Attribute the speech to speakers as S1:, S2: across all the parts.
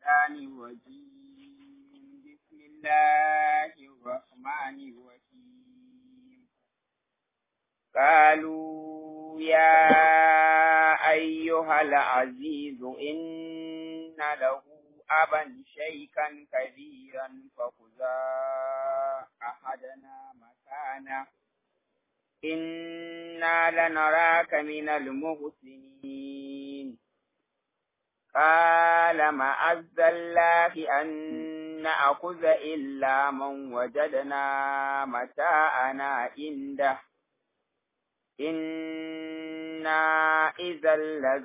S1: الشيطان الرجيم بسم الله الرحمن الرحيم قالوا يا أيها العزيز إن له أبا شيخا كبيرا فخذا أحدنا مكانه إنا لنراك من المحسنين قال معز الله أن نأخذ إلا من وجدنا متاعنا عنده إنا إذا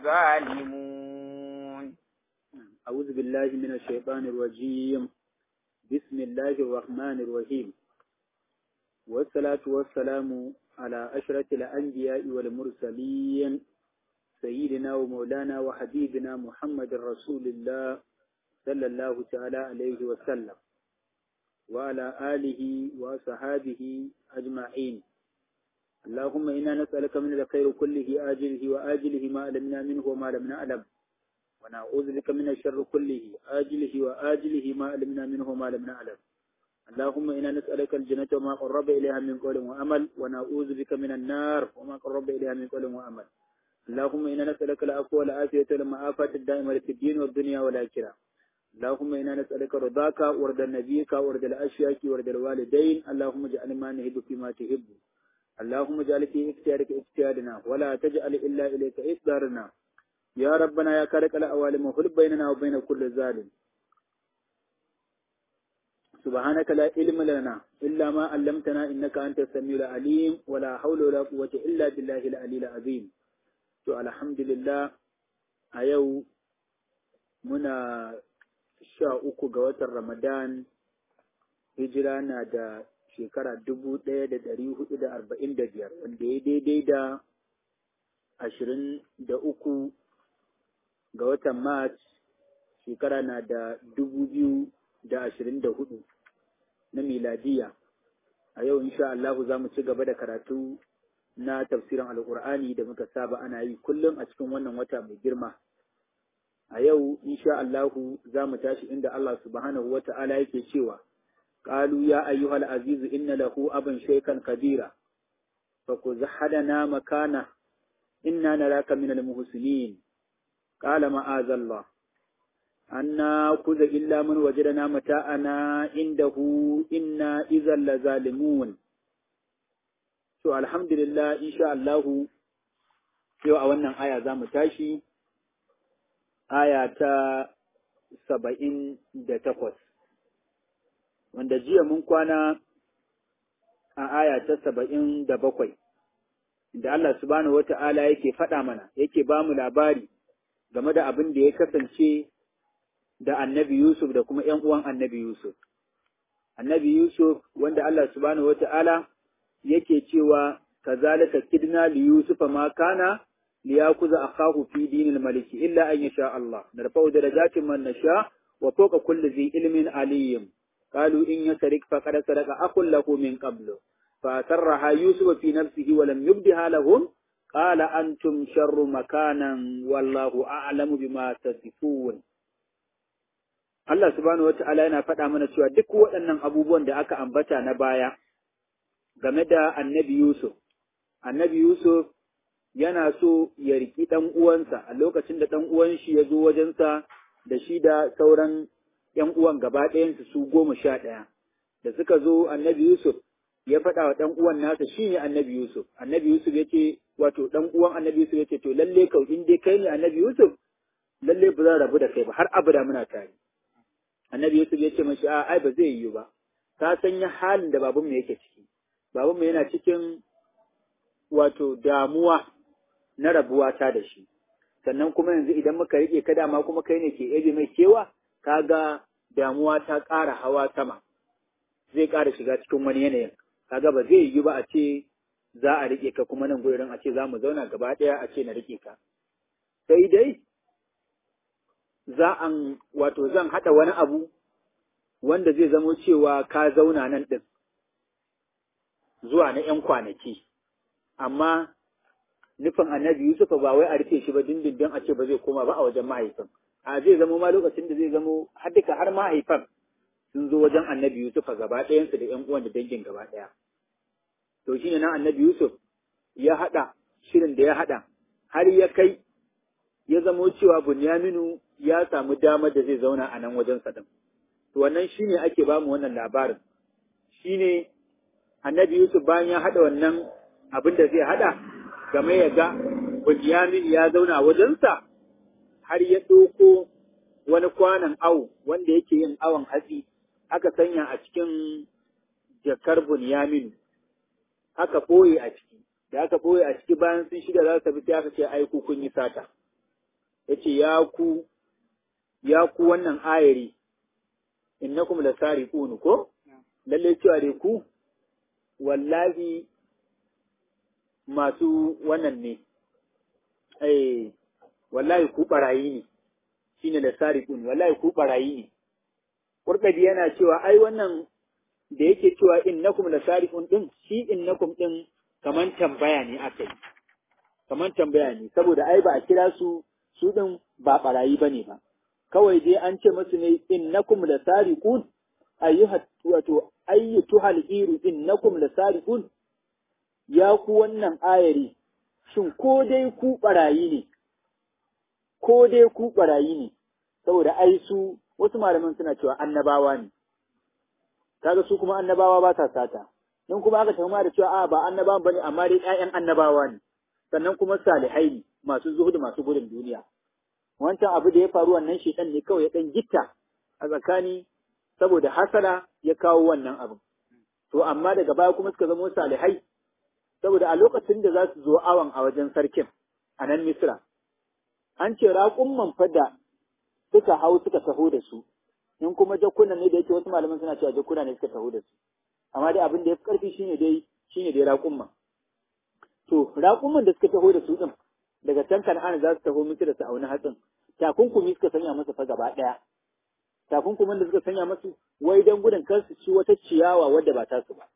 S1: لظالمون
S2: أعوذ بالله من الشيطان الرجيم بسم الله الرحمن الرحيم والصلاة والسلام على أشرف الأنبياء والمرسلين سيدنا ومولانا وحبيبنا محمد رسول الله صلى الله تعالى عليه وسلم وعلى آله وصحابه أجمعين اللهم إنا نسألك من الخير كله آجله وآجله ما علمنا منه وما لم نعلم ونعوذ بك من الشر كله آجله وآجله ما علمنا منه وما لم نعلم اللهم إنا نسألك الجنة وما قرب إليها من قول وأمل ونعوذ بك من النار وما قرب إليها من قول وأمل اللهم إنا نسألك العفو والعافية والمعافاة الدائمة في الدين والدنيا والآخرة اللهم إنا نسألك رضاك ورد نبيك ورد الأشياك ورد الوالدين اللهم اجعل ما نهب فيما تحب اللهم اجعل في اختيارك اختيارنا ولا تجعل إلا إليك إصدارنا يا ربنا يا كارك الأوالم وخل بيننا وبين كل ظالم سبحانك لا علم لنا إلا ما علمتنا إنك أنت السميع العليم ولا حول ولا قوة إلا بالله العلي العظيم to alhamdulillah a yau muna sha uku ga watan ramadan hijira na da shekara dubu ɗaya da ɗari hudu da arba'in da biyar wanda ya daidai da ashirin da uku ga watan march shekara na da dubu biyu da ashirin da hudu na miladiya a yau insha Allahu za mu ci gaba da karatu na tafsirin alkur'ani da muka saba ana yi kullum a cikin wannan wata mai girma a yau insha Allahu za mu tashi inda Allah subhanahu wa ta'ala yake cewa qalu ya ayyuhal azizu inna lahu aban shaykan kabira fa kuzhadana makana inna naraka minal muhsinin qala ma'azallah anna kuza illa man wajadana mata'ana indahu inna idhal lazalimun To, alhamdulillah, insha Allahu, yau a wannan aya za mu tashi, aya ta saba'in da takwas, wanda jiya mun kwana a aya ta saba'in da bakwai, da Allah subhanahu wa ta'ala yake faɗa mana, yake ba mu labari game da abin da ya kasance da annabi Yusuf da kuma ’yan uwan annabi Yusuf. Annabi Yusuf, wanda Allah subhanahu wa ta'ala yake cewa kazalika kidna li yusufa ma kana li yakuza akahu fi dinil maliki illa an yasha Allah narfa'u darajatin man nasha wa fawqa kulli dhi ilmin aliyyim qalu in yasrik faqad saraka akul lahu min qablu fa sarraha yusufa fi nafsihi wa lam yubdiha lahum qala antum sharru makanan wallahu a'lamu bima tasifun Allah subhanahu wa ta'ala yana faɗa mana cewa duk waɗannan abubuwan da aka ambata na baya game da annabi Yusuf. Annabi Yusuf yana so ya riki ɗan uwansa a lokacin da ɗan uwan shi ya zo wajensa da shi da sauran ‘yan uwan gaba ɗayansu su goma sha ɗaya. Da suka zo annabi Yusuf ya faɗa wa ɗan uwan nasa shi ne annabi Yusuf. Annabi Yusuf ya ce, wato ɗan uwan annabi Yusuf ya ce, to lalle kau in dai kai ne annabi Yusuf, lalle ba zan rabu da kai ba har abada muna tare. Annabi Yusuf ya ce mashi, a ai ba zai yiwu ba. Ka sanya halin da babanmu yake ciki. babanmu yana cikin wato damuwa na rabuwa ta da shi sannan kuma yanzu idan muka rike ka dama kuma kai ne ke ebe mai kewa kaga damuwa ta ƙara hawa sama zai ƙara shiga cikin wani yanayin kaga ba zai yi ba a ce za a rike ka kuma nan gurin a ce za mu zauna gaba ɗaya a ce na rike ka sai dai za an wato zan haɗa wani abu wanda zai zamo cewa ka zauna nan ɗin zuwa na ‘yan kwanaki, amma nufin annabi Yusufa ba wai a rufe shi ba dindindin a ce ba zai koma ba a wajen mahaifin. a zai zamo ma lokacin da zai zamo har duka har mahaifan sun zo wajen annabi Yusuf a gaba ɗayansu da ƴan uwan da dangin gaba ɗaya to shine nan annabi Yusuf ya haɗa shirin da ya haɗa har ya kai ya zamo cewa Bunyaminu ya samu damar da zai zauna a nan wajen sa din to wannan shine ake bamu wannan labarin shine annabi Yusuf bayan ya haɗa wannan abin da zai haɗa game ya ga Bunyamin ya zauna a wajensa har ya ɗauko wani kwanan awo wanda yake yin awon hatsi aka sanya a cikin jakar Bunyaminu aka ɓoye a ciki da aka ɓoye a ciki bayan sun shiga za su tafi sai aka ce ai ku kun yi sata yace ya ku ya ku wannan ayari innakum lasariqun ko lalle cewa dai ku wallahi masu wannan ne eh wallahi ku barayi ne shine lasariqun wallahi ku barayi ne Kurɗabi yana cewa ai wannan da yake cewa innakum lasariqun din shi innakum din kaman tambaya ne aka yi kaman tambaya ne saboda ai ba a kira su su din ba barayi bane ba kawai dai an ce musu ne innakum lasariqun ayyuha wato ayyuhal iru innakum lasariqun ya ku wannan ayari shin ko dai ku barayi ne ko dai ku barayi ne saboda ai su wasu malaman suna cewa annabawa ne kaga su kuma annabawa ba sa sata in kuma aka tafi da cewa a ba annabawan bane amma dai ƴaƴan annabawa ne sannan kuma salihai ne masu zuhudu masu gudun duniya wancan abu da ya faru wannan shedan ne kawai ya dan gitta a tsakani saboda hasala ya kawo wannan abin to amma daga baya kuma suka zama salihai saboda a lokacin da za su zo awan a wajen sarkin a nan misra an ce raƙumman fada suka hau suka taho da su in kuma jakuna ne da yake wasu malaman suna cewa jakuna ne suka taho da su amma dai abin da ya fi ƙarfi shine dai shine dai raƙumman to raƙumman da suka taho da su din daga can kan'ana za su taho musu da su auni hatsin takunkumi suka sanya masa fa gaba ɗaya takunkumin da suka sanya masu wai don gudun kar su ci wata ciyawa wadda ba ta su ba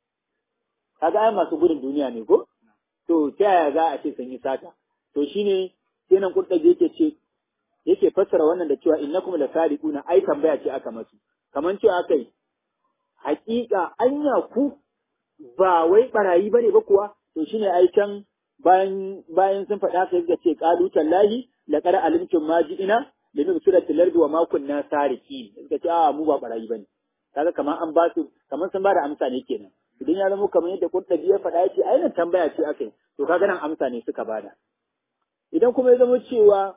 S2: kaga ai masu gudun duniya ne ko to ta yaya za a ce sun yi sata to shine sai nan kurɗaje yake ce yake fassara wannan da cewa innakum la sariquna ai tambaya ce aka masu kaman cewa akai haƙiƙa anya ku ba wai barayi bane ba kuwa to shine ai can bayan bayan sun faɗa sai suka ce qalu tallahi laqad alimtum ma ji'ina da nufi suratul ardi wa ma kunna sariqin suka ce a mu ba barayi bane kaga kamar an ba su kamar sun ba da amsa ne kenan idan ya zama kamar yadda kurtabi ya faɗa yace ai nan tambaya ce akai to kaga nan amsa ne suka bada idan kuma ya zama cewa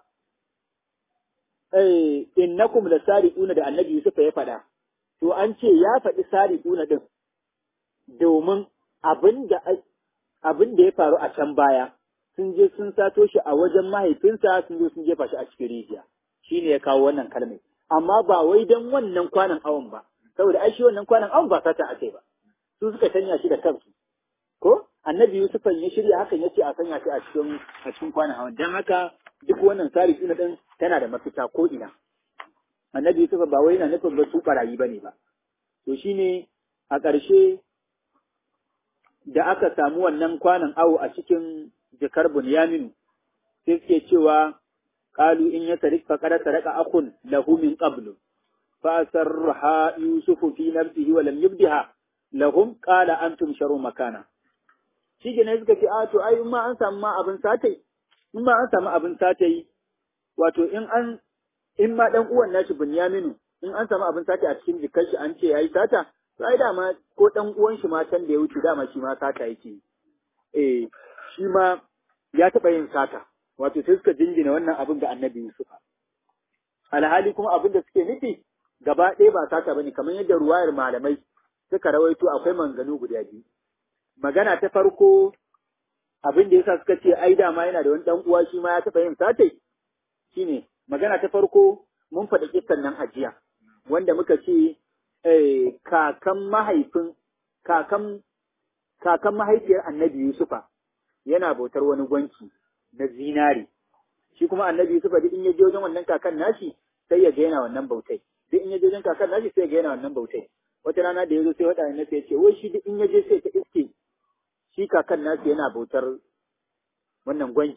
S2: eh innakum lasariquna da annabi Yusuf ya faɗa to an ce ya faɗi sariquna din domin abin da abin da ya faru a can baya sun je sun sato shi a wajen mahaifinsa sun zo sun jefa shi a cikin rijiya shi ne ya kawo wannan kalmai amma ba wai don wannan kwanan awon ba saboda ai shi wannan kwanan awon ba sata ake ba su suka sanya shi da kansu ko annabi Yusuf ya shirya hakan yace a sanya shi a cikin a cikin kwanan awon dan haka duk wannan tsari ina din tana da mafita ko ina annabi Yusuf ba wai yana nufin ba su barayi bane ba to shine a ƙarshe da aka samu wannan kwanan awo a cikin jakar Bunyaminu sai suke cewa qalu in yasrik faqad saraka akhun lahu min qablu fa sarraha yusufu fi nafsihi wa lam yubdiha lahum qala antum sharu makana shi ne suka ce a to ai in ma an samu ma abin satai in ma an samu abin satai wato in an in ma dan uwan nashi Bunyaminu in an samu abin satai a cikin jikar shi an ce yayi sata to ai dama ko dan uwan shi ma can da ya wuce dama shi ma sata yake eh shi ma ya taɓa yin sata wato sai suka jingina wannan abin ga annabi Yusuf alhali kuma abin da suke nufi gaba ɗaya ba sata bane kamar yadda ruwayar malamai suka rawaito akwai manganu guda biyu magana ta farko abin da yasa suka ce ai dama yana da wani dan uwa shi ma ya taɓa yin satai shine magana ta farko mun faɗi kissan nan a jiya wanda muka ce eh, kakan mahaifin kakan kakan mahaifiyar annabi Yusufa yana bautar wani gwanki na zinari shi kuma annabi Yusufa duk in ya je wajen wannan kakan nashi sai ya ga yana wannan bautai duk in ya je wajen kakan nashi sai ya ga yana wannan bautai wata rana da ya zo sai wata ne sai ya ce wai shi duk in ya je sai ta iske shi kakan nashi yana bautar wannan gwanki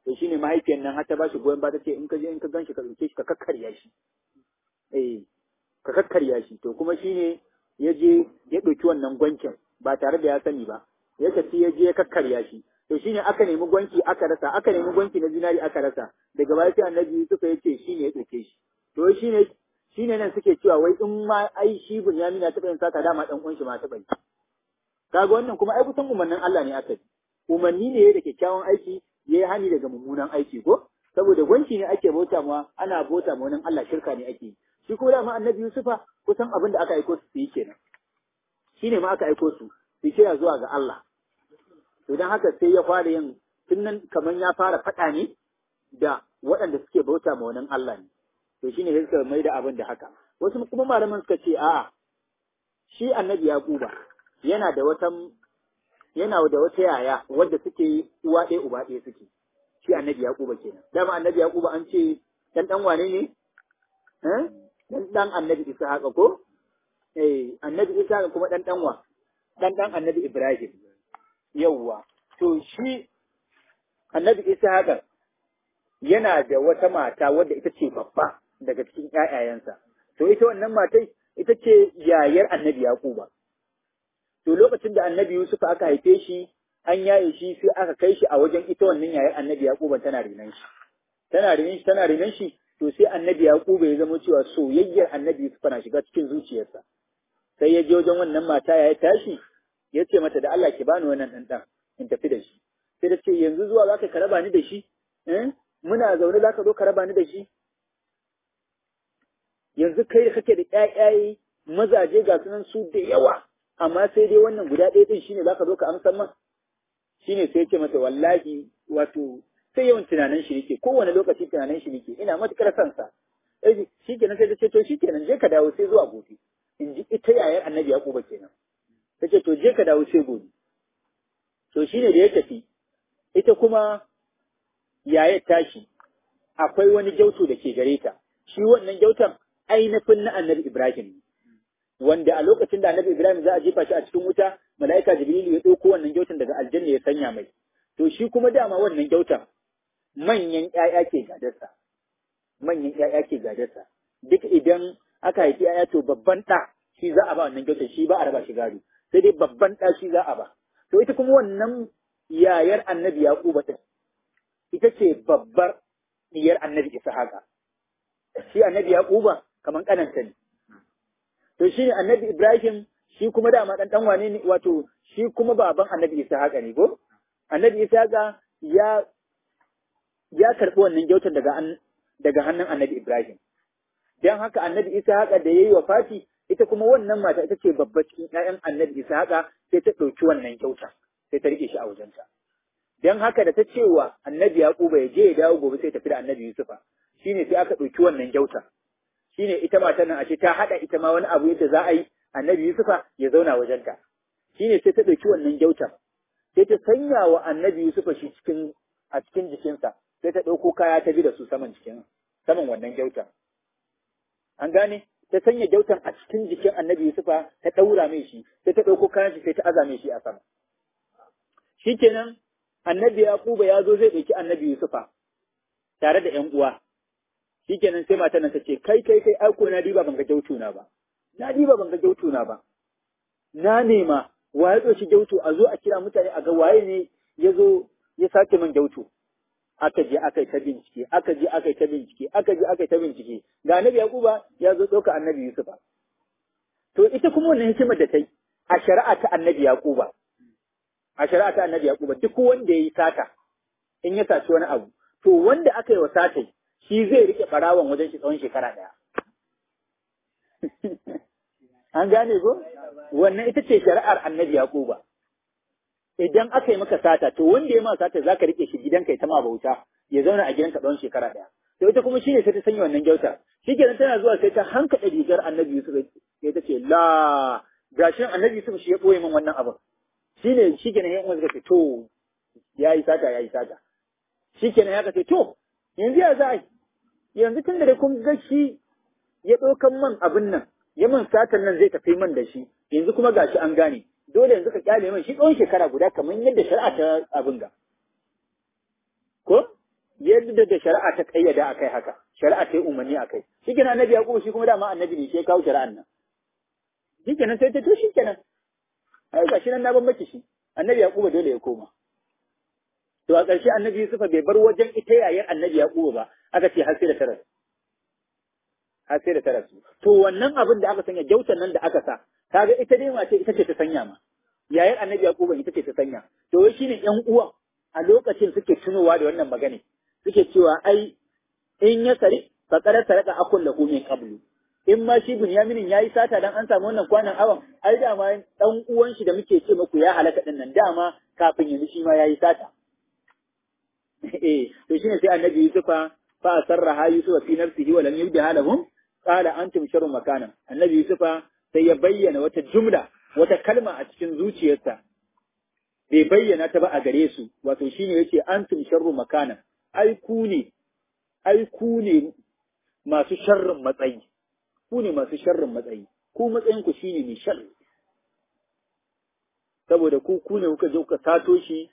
S2: to shine mahaifiyar nan har ta bashi goyon ba ta ce in ka je in ka ganshi ka dauke shi ka kakkarya shi eh ka kakkarya shi to kuma shine ya je ya ɗauki wannan gwankin ba tare da ya sani ba ya tafi ya je ya kakkarya shi to shine aka nemi gwanki aka rasa aka nemi gwanki na zinari aka rasa daga baya sai annabi Yusuf ya ce shine ya ɗauke shi to shine shine nan suke cewa wai in ma ai shi Bunyamin ya taɓa yin sata dama dan uwan shi ma taɓa yi kaga wannan kuma ai kusan umarnin Allah ne aka yi umarni ne da kyakkyawan aiki ya yi hani daga mummunan aiki ko saboda gwanci ne ake bauta ma ana bauta ma wani Allah shirka ne ake yi shi ko dama annabi Yusufa kusan abin da aka aiko su su yi kenan shi ne ma aka aiko su su kira zuwa ga Allah to don haka sai ya fara yin tunan kamar ya fara faɗa ne da waɗanda suke bauta ma wani Allah ne to shine sai suka mai da abin da haka wasu kuma malaman suka ce a'a shi annabi Yaquba yana da wata yana da wata yaya wadda suke uwa ɗaya uba ɗaya suke shi annabi Yaquba kenan dama annabi Yaquba an ce dan dan wane ne eh dan dan annabi Ishaq ko eh annabi Ishaq kuma dan dan wa dan dan annabi Ibrahim yawwa to shi annabi Ishaq yana da wata mata wadda ita ce babba daga cikin ƴaƴayensa to ita wannan matai ita ce yayar annabi Yaquba to lokacin da annabi Yusuf aka haife shi an yaye shi sai aka kai shi a wajen ita wannan yayar annabi Yaquba tana renan shi tana renan shi tana renan shi to sai annabi Yaquba ya zama cewa soyayyar annabi Yusuf na shiga cikin zuciyarsa sai ya je wajen wannan mata ya tashi ya ce mata da Allah ki bani wannan dan dan in tafi da shi sai ta ce yanzu zuwa zaka ka raba ni da shi eh muna zaune zaka zo ka raba ni da shi yanzu kai kake da ƴaƴaye mazaje ga sunan su da yawa amma sai dai wannan guda ɗaya din shine zaka zo ka amsa man shine sai ce mata wallahi wato sai yawan tunanin shi yake kowane lokaci tunanin shi yake ina matukar son sa eh shikenan sai ta ce to shikenan je ka dawo sai zuwa gobe in ji ita yayar annabi yaquba kenan ta ce to je ka dawo sai gobe to shine da ya tafi ita kuma yayar tashi akwai wani gyauto da ke gare ta shi wannan gyautan ainihin na annabi ibrahim wanda a lokacin da annabi Ibrahim za a jefa shi a cikin wuta mala'ika Jibrilu ya ɗauko wannan gyautan daga aljanna ya sanya mai to shi kuma dama wannan gyautan manyan ƴaƴa ke gadarsa manyan ƴaƴa ke gadarsa duk idan aka haifi ƴaƴa to babban ɗa shi za a ba wannan gyautan shi ba a raba shi gado sai dai babban ɗa shi za a ba to ita kuma wannan yayar annabi Yaquba ɗin ita ce babbar diyar annabi Ishaqa shi annabi Yaquba kaman kananta ne to shi ne annabi Ibrahim shi kuma dama ɗan ɗan wane ne wato shi kuma baban annabi Ishaqa ne ko annabi Ishaqa ya ya karɓi wannan gyautar daga daga hannun annabi Ibrahim dan haka annabi Ishaqa da yayi wafati ita kuma wannan mata ita ce babba cikin ƴaƴan annabi Ishaqa sai ta ɗauki wannan gyauta sai ta rike shi a wajenta dan haka da ta cewa annabi Yaquba ya je ya dawo gobe sai tafi da annabi Yusufa shine sai aka ɗauki wannan gyauta shine ita matan nan ashe ta haɗa ita ma wani abu yadda za a yi annabi Yusufa ya zauna wajenta shine sai ta ɗauki wannan gyauta sai ta sanya wa annabi Yusufa shi cikin a cikin jikinsa sai ta ɗauko kaya ta bi da su saman jikin saman wannan gyauta an gane ta sanya gyautan a cikin jikin annabi Yusufa ta ɗaura mai shi sai ta ɗauko kayan shi sai ta aza mai shi a sama shikenan annabi Yaquba ya zo zai ɗauki annabi Yusufa tare da ƴan uwa shikenan sai matan nan ta ce kai kai kai aiko na diba ban ga gyautuna ba na diba ban ga gyautuna ba na nema wa ya ɗauki gyautu a zo a kira mutane a ga waye ne ya zo ya sake min gyautu aka je aka yi ta bincike aka je aka yi ta bincike aka je aka yi ta bincike ga annabi yaquba ya zo ɗauka annabi yusufa to ita kuma wannan hikimar da ta yi a shari'a ta annabi yaquba a shari'a ta annabi yaquba duk wanda ya yi sata in ya saci wani abu to wanda aka yi wa satai shi zai rike ɓarawon wajen shi tsawon shekara ɗaya. An gane ko? Wannan ita ce shari'ar annabi Yaquba. Idan aka yi maka sata, to wanda ya ma sata za ka rike shi gidanka ya tama bauta, ya zauna a gidanka tsawon shekara ɗaya. To ita kuma shi ne sai ta sanya wannan gyauta. Shi kenan tana zuwa sai ta hankaɗa rigar annabi Yusuf sai ta ce, La, gashin annabi Yusuf shi ya ɓoye min wannan abin. Shi ne shi kenan ya suka ce, To, ya yi sata, ya yi sata. Shi kenan ya ce, To, yanzu ya za a yi, yanzu tun da kun ga shi ya ɗaukan man abin nan, ya man satan nan zai tafi man da shi, yanzu kuma gashi an gane, dole yanzu ka kyale man shi tsawon shekara guda kamar yadda shari'a ta abin ga. Ko? yadda da shari'a ta kayyada akai haka shari'a ta yi umarni akai shikenan annabi yaqubu shi kuma dama annabi ne shi ya kawo shari'an nan shikenan sai ta to shikenan ai gashi nan na ban maki shi annabi yaqubu dole ya koma to a ƙarshe annabi yusufa bai bar wajen ita yayin annabi yaqubu ba aka ce har sai da taras har sai da taras to wannan abin da aka sanya gyautan nan da aka sa kaga ita dai mace ita ce ta sanya ma yayin annabi yaqubu ita ce ta sanya to wai shine ƴan uwan a lokacin suke tunowa da wannan magana suke cewa ai in ya sari faqara saraka akul lahu min qablu in ma shi Bunyaminin yayi sata dan an samu wannan kwanan awan ai dama dan uwan shi da muke ce muku ya halaka din nan dama kafin yanzu shi ma yayi sata eh to shine sai annabi Yusufa fa sarraha Yusufa fi nafsihi wa lam yubdiha lahum qala antum sharrun makana annabi Yusufa sai ya bayyana wata jumla wata kalma a cikin zuciyarsa bai bayyana ta ba a gare su wato shine yace antum sharru makana ai ku ne ai ku ne masu sharrin matsayi ku ne masu sharrin matsayi ku matsayin ku shine mai sharri saboda ku ku ne kuka je kuka sato shi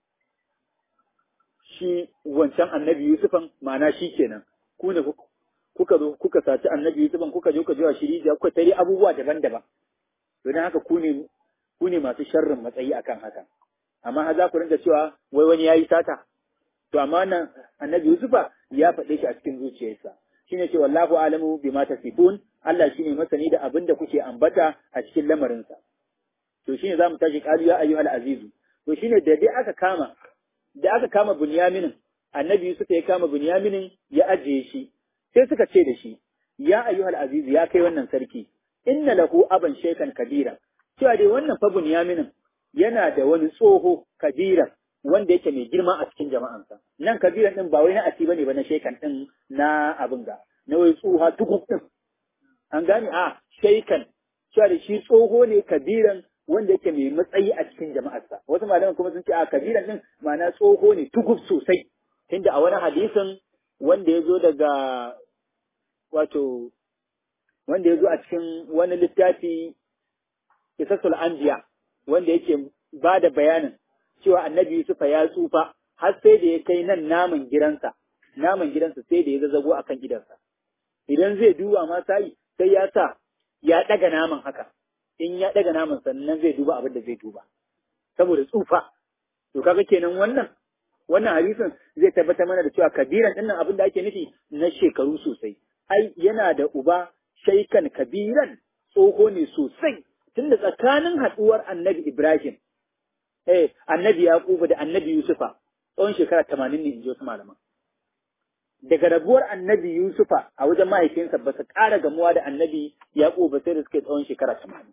S2: shi wancan annabi Yusufan ma'ana shi kenan ku ne kuka zo kuka saci annabi Yusufan kuka je kuka jiwa shiri da kuka tare abubuwa daban-daban don haka ku ne ku ne masu sharrin matsayi akan haka amma har za ku rinka cewa wai wani yayi sata to amma nan annabi Yusufa ya faɗe shi a cikin zuciyarsa shine ce wallahu alamu bima tasifun Allah shine masani da abin da kuke ambata a cikin lamarinsa to shine zamu tashi qalu ya ayyuhal azizu to shine da dai aka kama da aka kama Bunyaminin, annabi Yusuf ya kama Bunyaminin ya ajiye shi, sai suka ce da shi, ya ayyuhal aziz ya kai wannan sarki, inna lahu aban shekan kabira, cewa dai wannan fa Bunyaminin yana da wani tsoho kabira wanda yake mai girma a cikin jama'ansa. Nan kabiran din ba wai na asi bane ba na shekan din na abin ga, na wai tsoha tukuk din. An gane a shekan, cewa da shi tsoho ne kabiran wanda yake mai matsayi a cikin jama'arsa wasu malaman kuma sun ce a kabiran din ma'ana tsoho ne tugub sosai tunda a wani hadisin wanda ya zo daga wato wanda ya zo a cikin wani littafi kisasul anbiya wanda yake ba da bayanin cewa annabi Yusufa ya tsufa har sai da ya kai nan naman gidansa naman gidansa sai da ya zazzago akan gidansa idan zai duba ma sai sai ya sa ya daga naman haka in ya daga naman sannan zai duba abin da zai duba saboda tsufa to kaga kenan wannan wannan hadisin zai tabbatar mana da cewa kabiran dinnan abin da ake nufi na shekaru sosai ai yana da uba shaikan kabiran tsoho ne sosai tunda tsakanin haduwar annabi Ibrahim eh annabi Yaquba da annabi Yusufa tsawon shekara 80 ne in ji wasu malaman daga rabuwar annabi Yusufa a wajen mahaifinsa ba su ƙara gamuwa da annabi Yaquba sai da suke tsawon shekara 80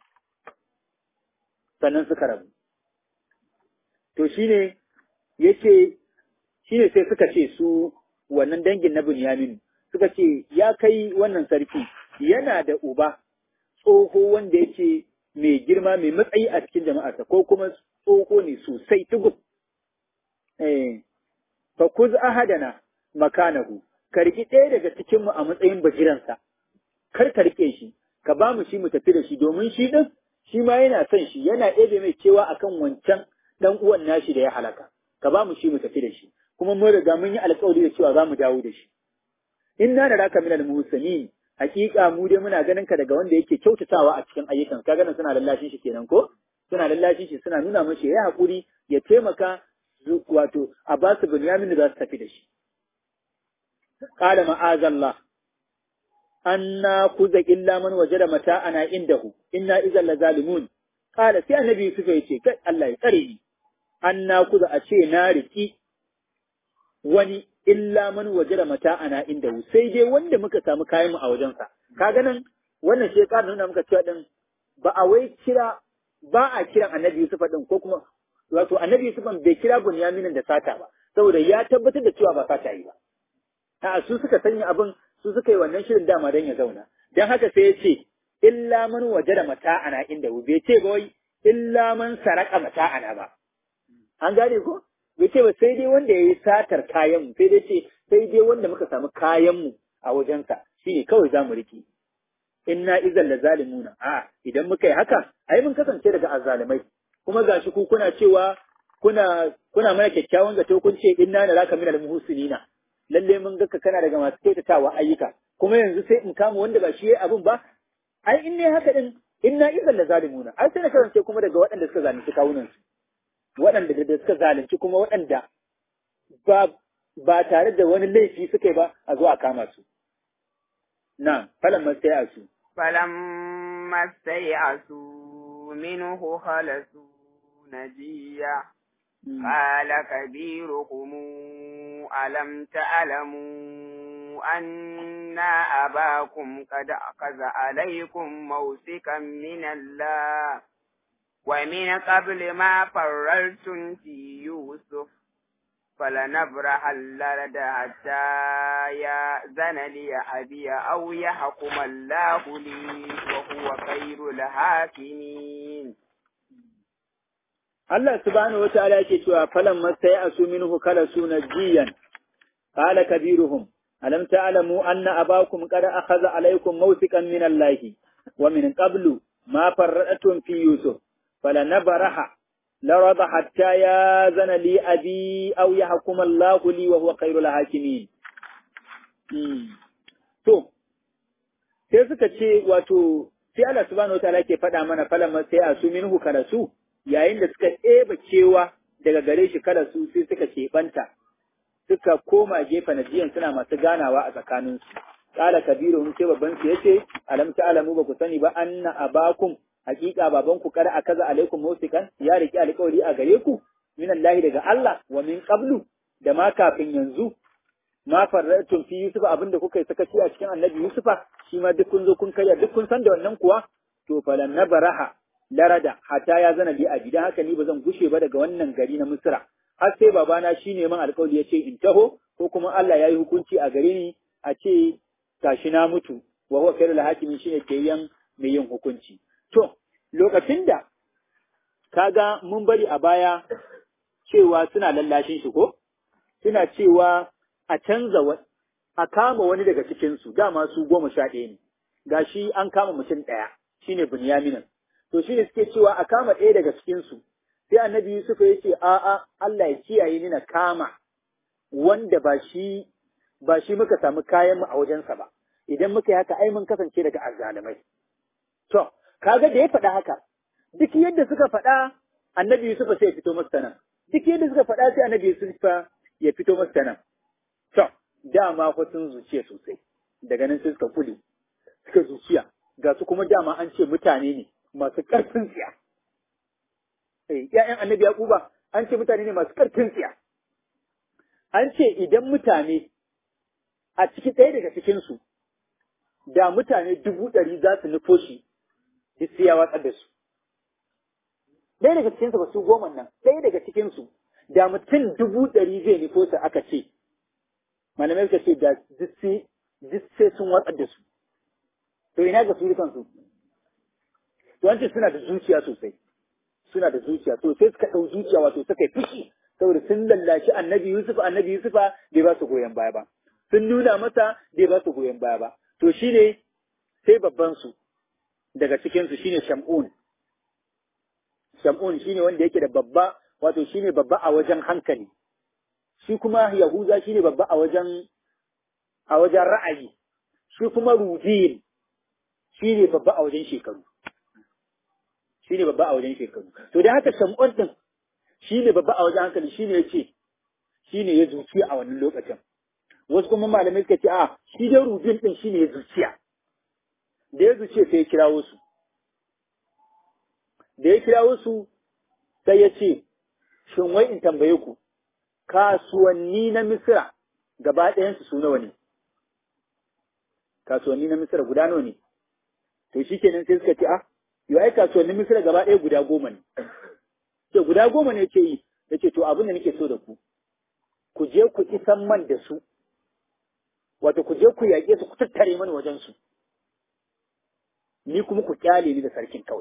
S2: sannan suka rabu. To shi ne yake shi ne sai suka ce su wannan dangin na Bunyamin suka ce ya kai wannan sarki yana da uba tsoho wanda yake mai girma mai matsayi a cikin jama'arsa ko kuma tsoho ne sosai tugub. Eh, fa kuz ahadana makanahu ka riƙi ɗaya daga cikinmu a matsayin bajiransa kar ka riƙe shi ka ba mu shi mu tafi da shi domin shi ɗin shi ma yana son shi yana ɗebe mai cewa akan wancan ɗan uwan nashi da ya halaka ka ba mu shi mu tafi da shi kuma mun riga mun yi alƙawari da cewa za mu dawo da shi inna da raka minal muhsinin hakika mu dai muna ganin ka daga wanda yake kyautatawa a cikin ayyukan ka ganin suna lallashin shi kenan ko suna lallashin shi suna nuna mashi ya haƙuri ya taimaka wato a ba su bunyamin da za su tafi da shi qala ma'azallah anna kuza illa man wajada mata'ana indahu inna idan la zalimun qala sai annabi Yusuf ya ce kai Allah ya tsare ni anna kuza a ce na riki wani illa man wajada mata'ana indahu sai dai wanda muka samu kayan mu a wajensa kaga nan wannan shi ya nuna muka cewa din ba a wai kira ba a kiran annabi Yusuf din ko kuma wato annabi Yusuf bai kira Bunyaminin da sata ba saboda ya tabbatar da cewa ba sata yi ba a su suka sanya abin su suka yi wannan shirin dama don ya zauna don haka sai ya ce illa man wajada mata'ana inda bai ce ba wai illa man saraka mata'ana ba an gane ko bai ce ba sai dai wanda ya yi satar kayan mu sai dai ce sai dai wanda muka samu kayan mu a wajensa shine kawai za mu rike inna izan la zalimuna a idan muka yi haka ai mun kasance daga azzalimai kuma gashi ku kuna cewa kuna kuna mana kyakkyawan zato kun ce inna naraka minal muhsinina lalle mun ga ka kana daga masu kyautatawa ayyuka kuma yanzu sai in kama wanda ba shi yayi abin ba ai in ne haka din inna idan la zalimuna ai sai na kasance kuma daga waɗanda suka zalunci kawunan su waɗanda da suka zalunci kuma waɗanda ba ba tare da wani laifi suka yi ba a zo a kama su na falan masai a su
S1: فلما استيأسوا منه خلصوا نجيا قال كبيركم ألم تعلموا أن أباكم قد أخذ عليكم موسكا من الله ومن قبل ما فررتم في يوسف فلنبرح اللرد حتى يأذن لي أبي أو يحكم الله لي وهو خير الحاكمين
S2: Allah subhanahu wa ta'ala yake cewa falan masta ya asu minhu kala suna jiyan qala kabiruhum alam ta'lamu anna abakum qad akhadha alaykum mawthiqan min Allah wa min qablu ma farratum fi yusuf falanabraha larada hatta ya zana li abi aw yahkum Allah li wa huwa khairul hakimin to sai suka ce wato sai Allah subhanahu wa ta'ala yake faɗa mana falan masta ya asu minhu kala su yayin da suka ɗeba cewa daga gare shi kada su sai suka keɓanta suka koma gefe na jiyan suna masu ganawa a tsakaninsu. Ƙala kabiru hun sai babban su yace alam alamu ba ku sani ba anna abakum hakika baban ku kada akaza alaikum musikan ya riki alƙawari a gare ku min Allah daga Allah wa min qablu da ma kafin yanzu ma farratun fi Yusuf abinda kuka yi sakaci a cikin Annabi Yusufa shi ma duk kun zo kun karya duk kun san da wannan kuwa to falan nabaraha larada hatta ya zana bi abi dan haka ni ba zan gushe ba daga wannan gari na Misra har sai babana shine man alƙawari ya ce in taho ko kuma Allah ya yi hukunci a gare ni a ce tashi na mutu wa huwa khairul hakimi shine ke yan mai yin hukunci to lokacin da kaga mun bari a baya cewa suna lallashin shi ko suna cewa a canza a kama wani daga cikin su dama su goma sha ɗaya ne gashi an kama mutum ɗaya shine Bunyaminin to shi ne suke cewa a kama ɗaya daga cikinsu, sai annabi Yusuf ya ce, A'a, Allah ya kiyaye ni na kama wanda ba shi ba shi muka samu kayanmu a wajensa ba, idan muka yi haka ai mun kasance daga azzalumai. To, kaga da ya faɗa haka, duk yadda suka faɗa annabi Yusuf sai ya fito masa nan, duk yadda suka faɗa sai annabi Yusuf ya fito masa nan. To, dama fa sun zuciya sosai, daga nan sai suka kule, suka zuciya, ga su kuma dama an ce mutane ne, masu ƙarfin tsiya. ‘Ya'yan annabi Yaquba an ce mutane ne masu ƙarfin tsiya. An ce idan mutane a ciki ɗaya daga cikinsu, da mutane dubu ɗari za su nufo shi, duk sai ya watsar da su. Ɗaya daga cikinsu ba su goma nan, ɗaya daga cikinsu, da mutum dubu ɗari zai nufo su aka ce, malamai suka ce da duk sai sun watsar da su. To ina ga su dukansu. wancan suna da zuciya sosai suna da zuciya to sai suka ɗau zuciya wato suka yi fushi saboda sun lallashi annabi Yusuf annabi Yusufa bai ba su goyon baya ba sun nuna masa bai ba su goyon baya ba to shine sai babban su daga cikin su shine Shamun Shamun shine wanda yake da babba wato shine babba a wajen hankali shi kuma Yahuza shine babba a wajen a wajen ra'ayi shi kuma Rubin shine babba a wajen shekaru shi ne babba a wajen shekaru. To da haka shamun ɗin shi ne babba a wajen hankali shi ne ya ce shi ne ya zuciya a wannan lokacin. Wasu kuma malamai suka ce a shi dai rubin ɗin shi ne ya zuciya. Da ya zuciya sai ya kirawo su. Da ya kirawo su sai ya ce shin wai in tambaye ku kasuwanni na Misira gaba ɗayansu su nawa ne? Kasuwanni na Misira guda nawa ne? To shi kenan sai suka ce a yau ai kasuwannin Misira gaba ɗaya guda goma ne. To guda goma ne ke yi, ya ce to abin da nake so da ku, ku je ku isan man da su, wato ku je ku yaƙe su ku tattare mani wajen su. Ni kuma ku kyale ni da sarkin kawai.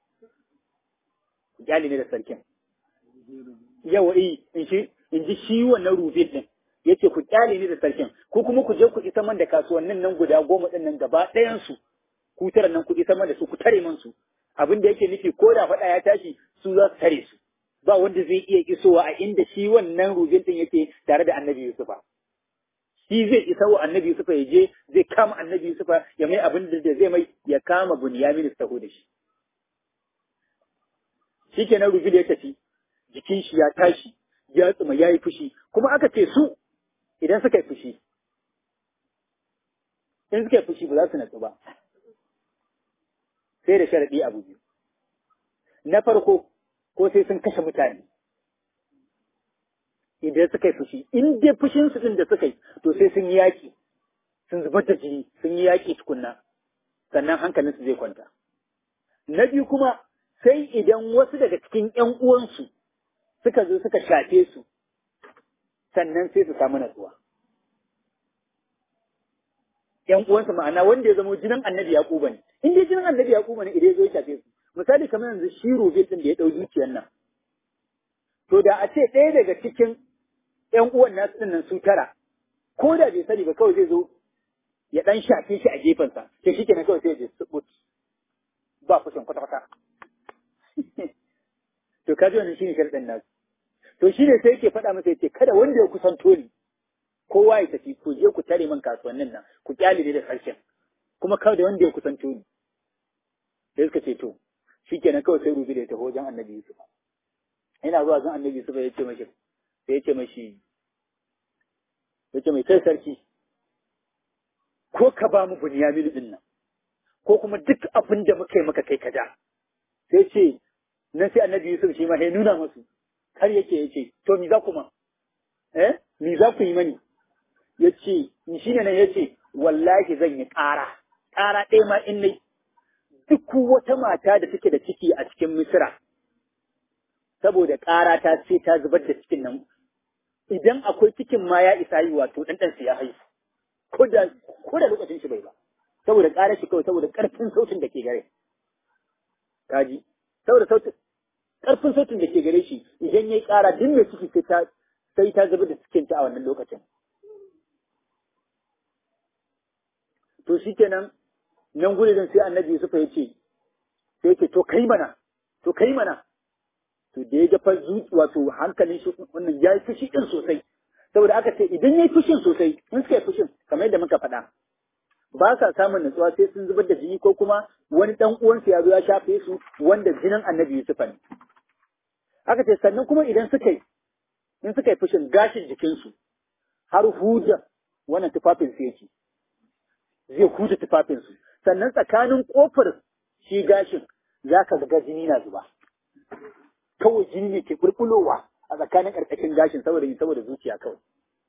S2: Ku kyale ni da sarkin. Yawa eh in shi in ji shi wannan rubin din. Yace ku kyale ni da sarkin, ko kuma ku je ku isan man da kasuwannin nan guda goma ɗin nan gaba ɗayan su. Ku tara nan ku isan man da su ku tare man su. abin da yake nufi ko da faɗa ya tashi su za su tare su ba wanda zai iya isowa a inda shi wannan rubin din yake tare da annabi Yusufa shi zai isa wa annabi Yusufa ya je zai kama annabi Yusufa ya mai abin da zai mai ya kama Bunyamin su taho da shi shikenan rubin ya tafi jikin shi ya tashi ya tsuma ya yi fushi kuma aka ce su idan suka yi fushi in suka yi fushi ba za su natsu ba sai da sharaɗi abu biyu na farko ko sai sun kashe mutane idan suka yi fushi in dai fushinsu ɗin da suka yi to sai sun yi yaƙi sun zubar da jini sun yi yaƙi tukunna sannan hankalinsu zai kwanta na biyu kuma sai idan wasu daga cikin ‘yan uwansu suka zo suka shafe su sannan sai su samu natsuwa ‘yan uwansu ma'ana wanda ya zama jinin annabi Yaquba ne in dai jinin annabi Yaquba ne idan ya zo ya shafe su misali kamar yanzu shi Rubin din da ya ɗau dukiyar nan to da a ce ɗaya daga cikin ‘yan uwan nasu ɗin nan su tara ko da bai sani ba kawai zai zo ya ɗan shafe shi a gefensa to shi kenan kawai sai ya je subut ba fushin kwata-kwata to ka ji wannan shine sharɗin nasu to shine sai yake faɗa masa yace kada wanda ya kusanto ni kowa ya tafi ku je ku tare min kasuwannin nan ku kyale ni da harshen kuma kada wanda ya kusanto ni sai suka ce to shikenan kawai sai rubi da ya taho wajen annabi Yusuf ina zuwa zan annabi Yusuf ya ce mashi sai ya ce mashi ya ce mai kai sarki ko ka ba mu bunyamin din nan ko kuma duk abin da muka yi maka kai ka ja sai ce nan sai annabi Yusuf shi ma ya nuna masu har yake yace to mi za ku ma eh mi za ku yi mani yace ni shine nan yace wallahi zan yi ƙara ƙara ɗaya ma in nai duk wata mata da take da ciki a cikin Misra saboda ƙara ta ce ta zubar da cikin nan idan akwai cikin ma ya isa yi wato dan dan ya haihu ko da ko da lokacin shi bai ba saboda ƙara shi kawai saboda ƙarfin sautin da ke gare kaji saboda sautin ƙarfin sautin da ke gare shi idan ya yi ƙara duk mai ciki sai ta sai ta zubar da cikin ta a wannan lokacin to shi kenan nan gudun sai annabi Yusuf ya ce sai ce to kai mana to kai mana to da ya ga fa wato hankalin shi wannan ya yi fushi din sosai saboda aka ce idan ya yi fushin sosai in suka yi fushin kamar yadda muka faɗa ba sa samun nutsuwa sai sun zubar da jini ko kuma wani dan uwansu ya zo ya shafe su wanda jinin annabi Yusuf ne aka ce sannan kuma idan suka yi in suka yi fushin gashin jikinsu har huda wannan tufafin su yake zai huda tufafinsu sannan tsakanin kofar shi gashin za ka ga jini na zuba kawai jini ne ke bulbulowa a tsakanin ƙarƙashin gashin saboda saboda zuciya kawai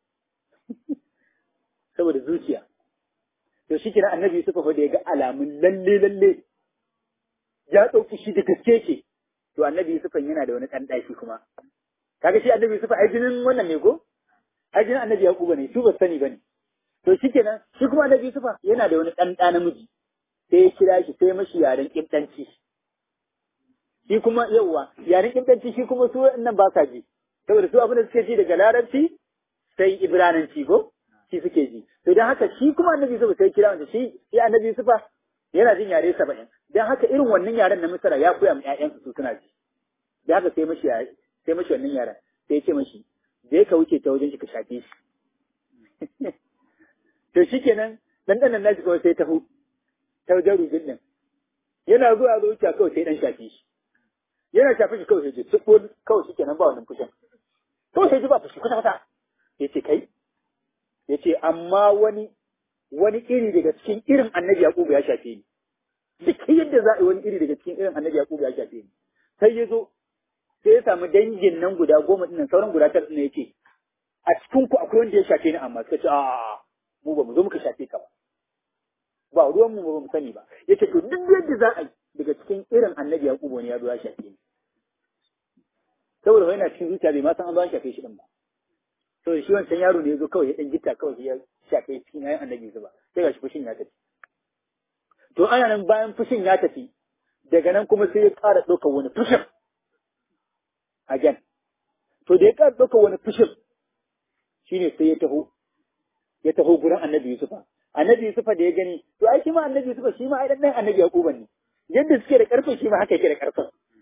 S2: saboda zuciya to shi kira annabi Yusuf fa da ya ga alamun lalle lalle ya ɗauki shi da gaske ce to annabi Yusuf yana da wani ɗan ɗaki kuma kaga shi annabi Yusuf ai jinin wannan ne ko ai jinin annabi Yakuba ne su ba sani bane to shikenan shi kuma annabi Yusuf yana da wani ɗan ɗa namiji sai ya kira shi sai mashi yaren kimtanci shi kuma yauwa yaren kimtanci shi kuma su nan ba sa ji saboda su abin da suke ji daga larabci sai ibrananci ko shi suke ji to dan haka shi kuma annabi Yusuf sai kira wanda shi shi annabi Yusuf yana jin yare saba'in dan haka irin wannan yaren na Misra ya koya ma ƴaƴansu su suna ji da haka sai mashi sai mashi wannan yaren sai ya ce mashi je ka wuce ta wajen shi ka shafe shi to shikenan dan dan nashi kawai sai taho ta wajen rubin din yana zuwa zo wuce kawai sai dan shafe shi yana shafe shi kawai sai ji tsiko kawai shikenan ba wannan fushin kawai sai ji ba fushi kwata kwata yace kai yace amma wani wani iri daga cikin irin annabi Yakubu ya shafe ni duk yadda za a yi wani iri daga cikin irin annabi Yakubu ya shafe ni sai ya zo sai ya samu dangin nan guda goma ɗin sauran guda tara ɗin yake a cikin ku akwai wanda ya shafe ni amma suka ce a mu ba mu zo muka shafe ka ba ba ruwan mu ba mu sani ba yace to duk yadda za a yi daga cikin irin annabi Yakubu ne ya zo ya shafe ni saboda wani na cikin zuciya bai ma san an zo an shafe shi din ba saboda shi wancan yaro ne ya zo kawai ya dan gita kawai ya shafe cikin ayan annabi zuba sai ga shi fushin ya tafi to ana nan bayan fushin ya tafi daga nan kuma sai ya ƙara ɗaukar wani fushin again to da ya ƙara ɗaukar wani fushin shine sai ya taho ya taho gurin annabi Yusufa annabi Yusufa da ya gani to ai shi ma annabi Yusufa shi ma ai dan annabi Yaquba ne yadda suke da ƙarfin shi ma haka yake da ƙarfin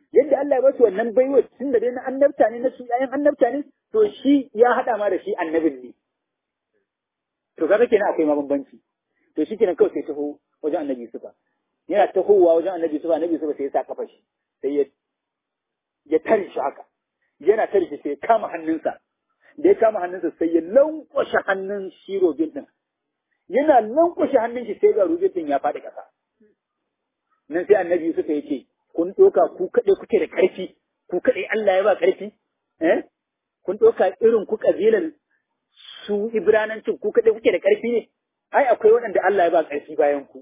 S2: yadda Allah ya basu wannan baiwa tun da dai na annabta ne na su ƴaƴan annabta ne to shi ya haɗa ma da shi annabin ne to kaga kenan akwai ma bambanci to shi kenan kawai sai taho wajen annabi Yusufa yana tahowa wajen annabi Yusufa annabi Yusufa sai ya sa kafa shi sai ya ya tare shi haka yana tare shi sai ya kama hannunsa da ya kama hannunsa sai ya lankwashe hannun shi robin din yana lankwashe hannun shi sai ga robin din ya faɗi ƙasa nan sai annabi Yusufa ya ce kun ɗauka ku kaɗai kuke da ƙarfi ku kaɗai Allah ya ba ƙarfi eh kun ɗauka irin ku ƙabilan su Ibranancin ku kaɗai kuke da ƙarfi ne ai akwai waɗanda Allah ya ba ƙarfi bayan ku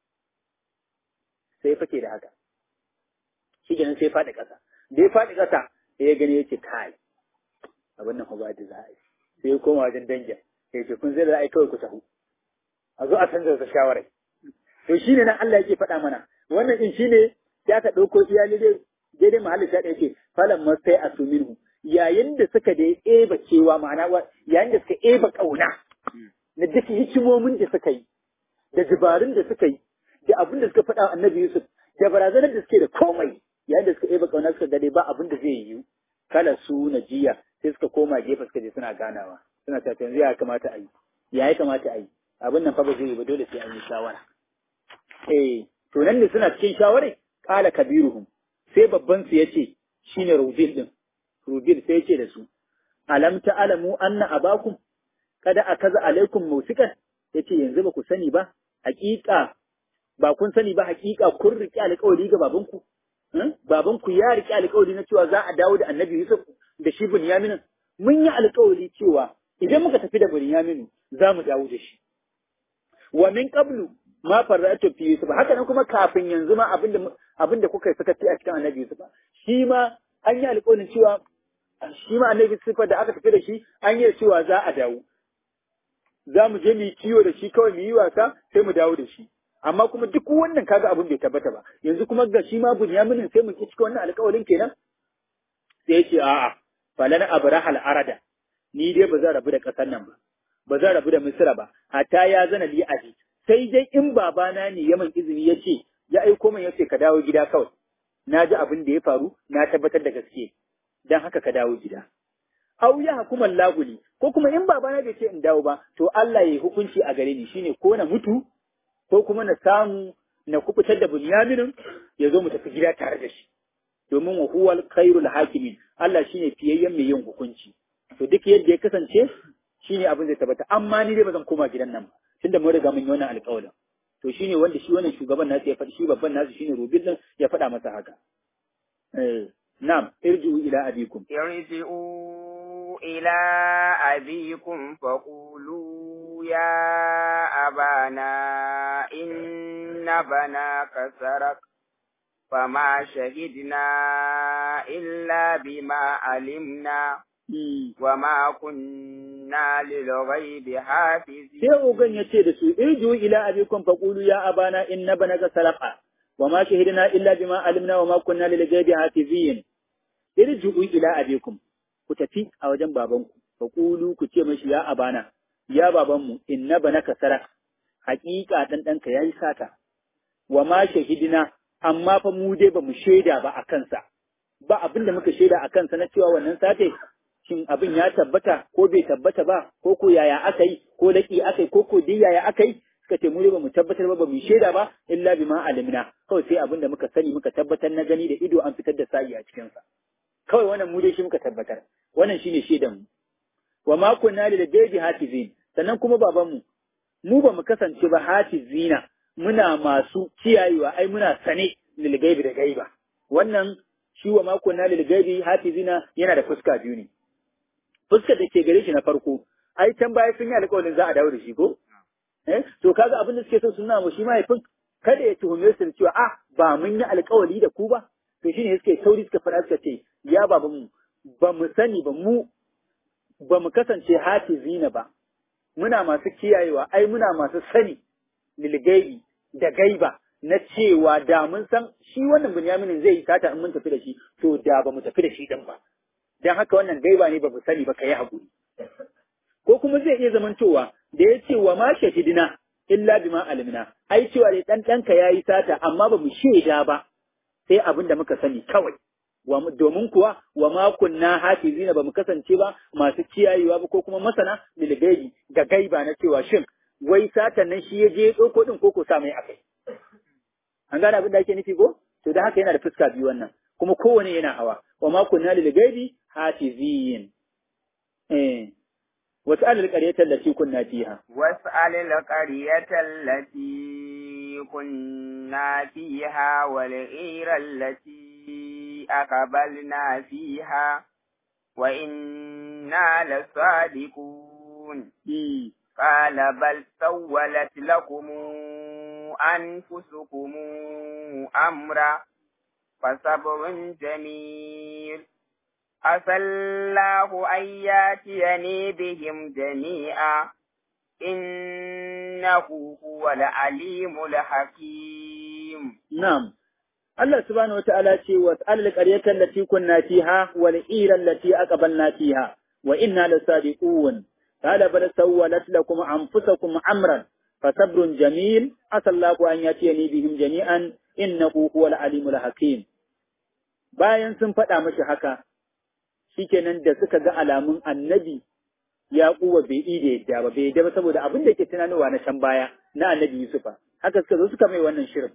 S2: sai fake da haka shi kenan sai faɗi ƙasa da ya faɗi ƙasa sai ya gani yake kai abin nan ba da za a yi sai ya koma wajen dangin sai ce kun zai da za a yi kawai ku tahu a zo a canza da shawarai to shi ne nan Allah yake faɗa mana wannan din shi ne sai aka ɗauko iyali dai daidai mahallin sha ɗaya ce falan masai a suminhu yayin da suka da eba cewa ma'ana yayin da suka eba ƙauna na duk hikimomin da suka yi da dabarun da suka yi da abin da suka faɗa annabi Yusuf da barazanar da suke da komai yayin da suka eba ƙauna suka gade ba abin da zai yiwu kala su na jiya sai suka koma gefe suka je suna ganawa suna ta yanzu ya kamata a yi ya ya kamata a yi abin nan fa ba zai yi ba dole sai an yi shawara eh to nan ne suna cikin shawarai kala kabiruhum sai babban su yace shine rubil din rubil sai yace da su alam ta'lamu anna abakum kada akaza alaikum musikan yace yanzu ba ku sani ba hakika ba kun sani ba hakika kun riƙe alƙawari ga babanku babanku ya riƙe alƙawari na cewa za a dawo da annabi Yusuf da shi Bunyamin mun yi alƙawari cewa idan muka tafi da Bunyamin za mu dawo da shi wa min qablu ma farratu fi Yusuf haka nan kuma kafin yanzu ma abinda abinda kuka saka a cikin annabi Yusuf shi ma an yi alƙawarin cewa shi ma annabi Yusuf da aka tafi da shi an yi cewa za a dawo za mu je mu yi kiwo da shi kawai mu yi wasa sai mu dawo da shi amma kuma duk wannan kaga abin bai tabbata ba yanzu kuma ga shi ma Bunyaminin sai mu ci cikin wannan alƙawarin kenan sai ya ce a'a falan abrahal arada ni dai ba zan rabu da ƙasar nan ba ba zan rabu da Misra ba hatta ya zana li aji sai dai in babana ne ya man izini ya ce ya aiko min ya ce ka dawo gida kawai na ji abin da ya faru na tabbatar da gaske dan haka ka dawo gida aw ya hukuman laguli ko kuma in babana bai ce in dawo ba to Allah ya yi hukunci a gare ni shine ko na mutu ko kuma na samu na kubutar da Bunyaminin ya zo mu tafi gida tare da shi domin wa huwal khairul hakimin Allah shine fiyayyen mai yin hukunci to duk yadda ya kasance shine abin zai tabbata amma ni dai ba zan koma gidan nan ba tunda mun riga mun yi wannan alƙawarin to shine wanda shi wannan shugaban nasu ya faɗi shi babban nasu shine Rubil din ya faɗa masa haka eh na'am irji'u ila abikum
S1: irji'u ila abikum faqulu ya abana inna banaka sarak فما شهدنا إلا بما علمنا وما كنا للغيب حافظين
S2: sai ogan ya ce da su irju ila abikum faqulu ya abana inna banaka salaqa wa ma shahidna illa bima alimna wa ma kunna lil ghaibi hafizin irju ila abikum ku tafi a wajen babanku faqulu ku ce mashi ya abana ya babanmu inna banaka saraq haƙiƙa dan danka yayi sata wa ma shahidna amma fa mu dai ba mu shaida ba a kansa ba abin da muka shaida a kansa na cewa wannan sate shin abin ya tabbata ko bai tabbata ba ko ko yaya aka yi ko laki aka yi ko ko dai yaya aka yi suka ce mu dai ba mu tabbatar ba ba mu shaida ba illa bima alimna kawai sai abin da muka sani muka tabbatar na gani da ido an fitar da sa'i a cikin sa kawai wannan mu dai shi muka tabbatar wannan shine shaidan mu wa ma kunna lil ghaibi hatizin sannan kuma baban mu mu ba mu kasance ba hatizina muna masu kiyayewa ai muna sane lil gaibi da gaiba wannan shi wa mako na lil gaibi hafizina yana da fuska biyu ne fuskar da ke gare shi na farko ai can baya sun yi alƙawarin za a dawo da shi ko eh to kaga abin da suke so suna mu shi mahaifin kada ya tuhume su da cewa ah ba mun yi alƙawari da ku ba to shine suke sauri suka faɗa suka ce ya baban mu ba mu sani ba mu ba mu kasance hafizina ba muna masu kiyayewa ai muna masu sani lil gaibi da gaiba na cewa da mun san shi wannan Bunyaminin zai yi sata in mun tafi da shi to da ba mu tafi da shi din ba dan haka wannan gaiba ne ba mu sani ba kai hakuri ko kuma zai iya zamantowa da ya ce wa ma shahidina illa bima alimna ai cewa dai dan danka yayi sata amma ba mu shaida ba sai abin da muka sani kawai domin kuwa wa ma kunna hafizina ba mu kasance ba masu kiyayewa ba ko kuma masana bil gaibi ga gaiba na cewa shin wai satan nan shi ya je ɗauko ɗin ko ko sa mai akai an gane abin da ake nufi ko to da haka yana da fuska biyu wannan kuma kowane yana hawa wa ma kunna lil gaibi hafizin eh was'al al qaryata allati kunna fiha
S1: was'al al qaryata allati kunna fiha wal ira allati aqbalna fiha wa inna lasadiqun قال بل سولت لكم أنفسكم أمرا فصبر جميل عسى الله أن ياتيني بهم جميعا إنه هو العليم الحكيم
S2: نعم Allah subhanahu wa ta'ala ce wa tsalil ƙaryatar lati kunna fiha wal iran lati aqbalna fiha wa inna lasadiqun قال بل سولت لكم أنفسكم أمرا فصبر جميل عسى الله أن يأتيني بهم جميعا إنه هو العليم الحكيم bayan sun faɗa mashi haka shikenan da suka ga alamun annabi ya kuwa bai yi da yadda ba bai yadda ba saboda abin da ke tunanowa na can baya na annabi Yusufa haka suka zo suka mai wannan shirin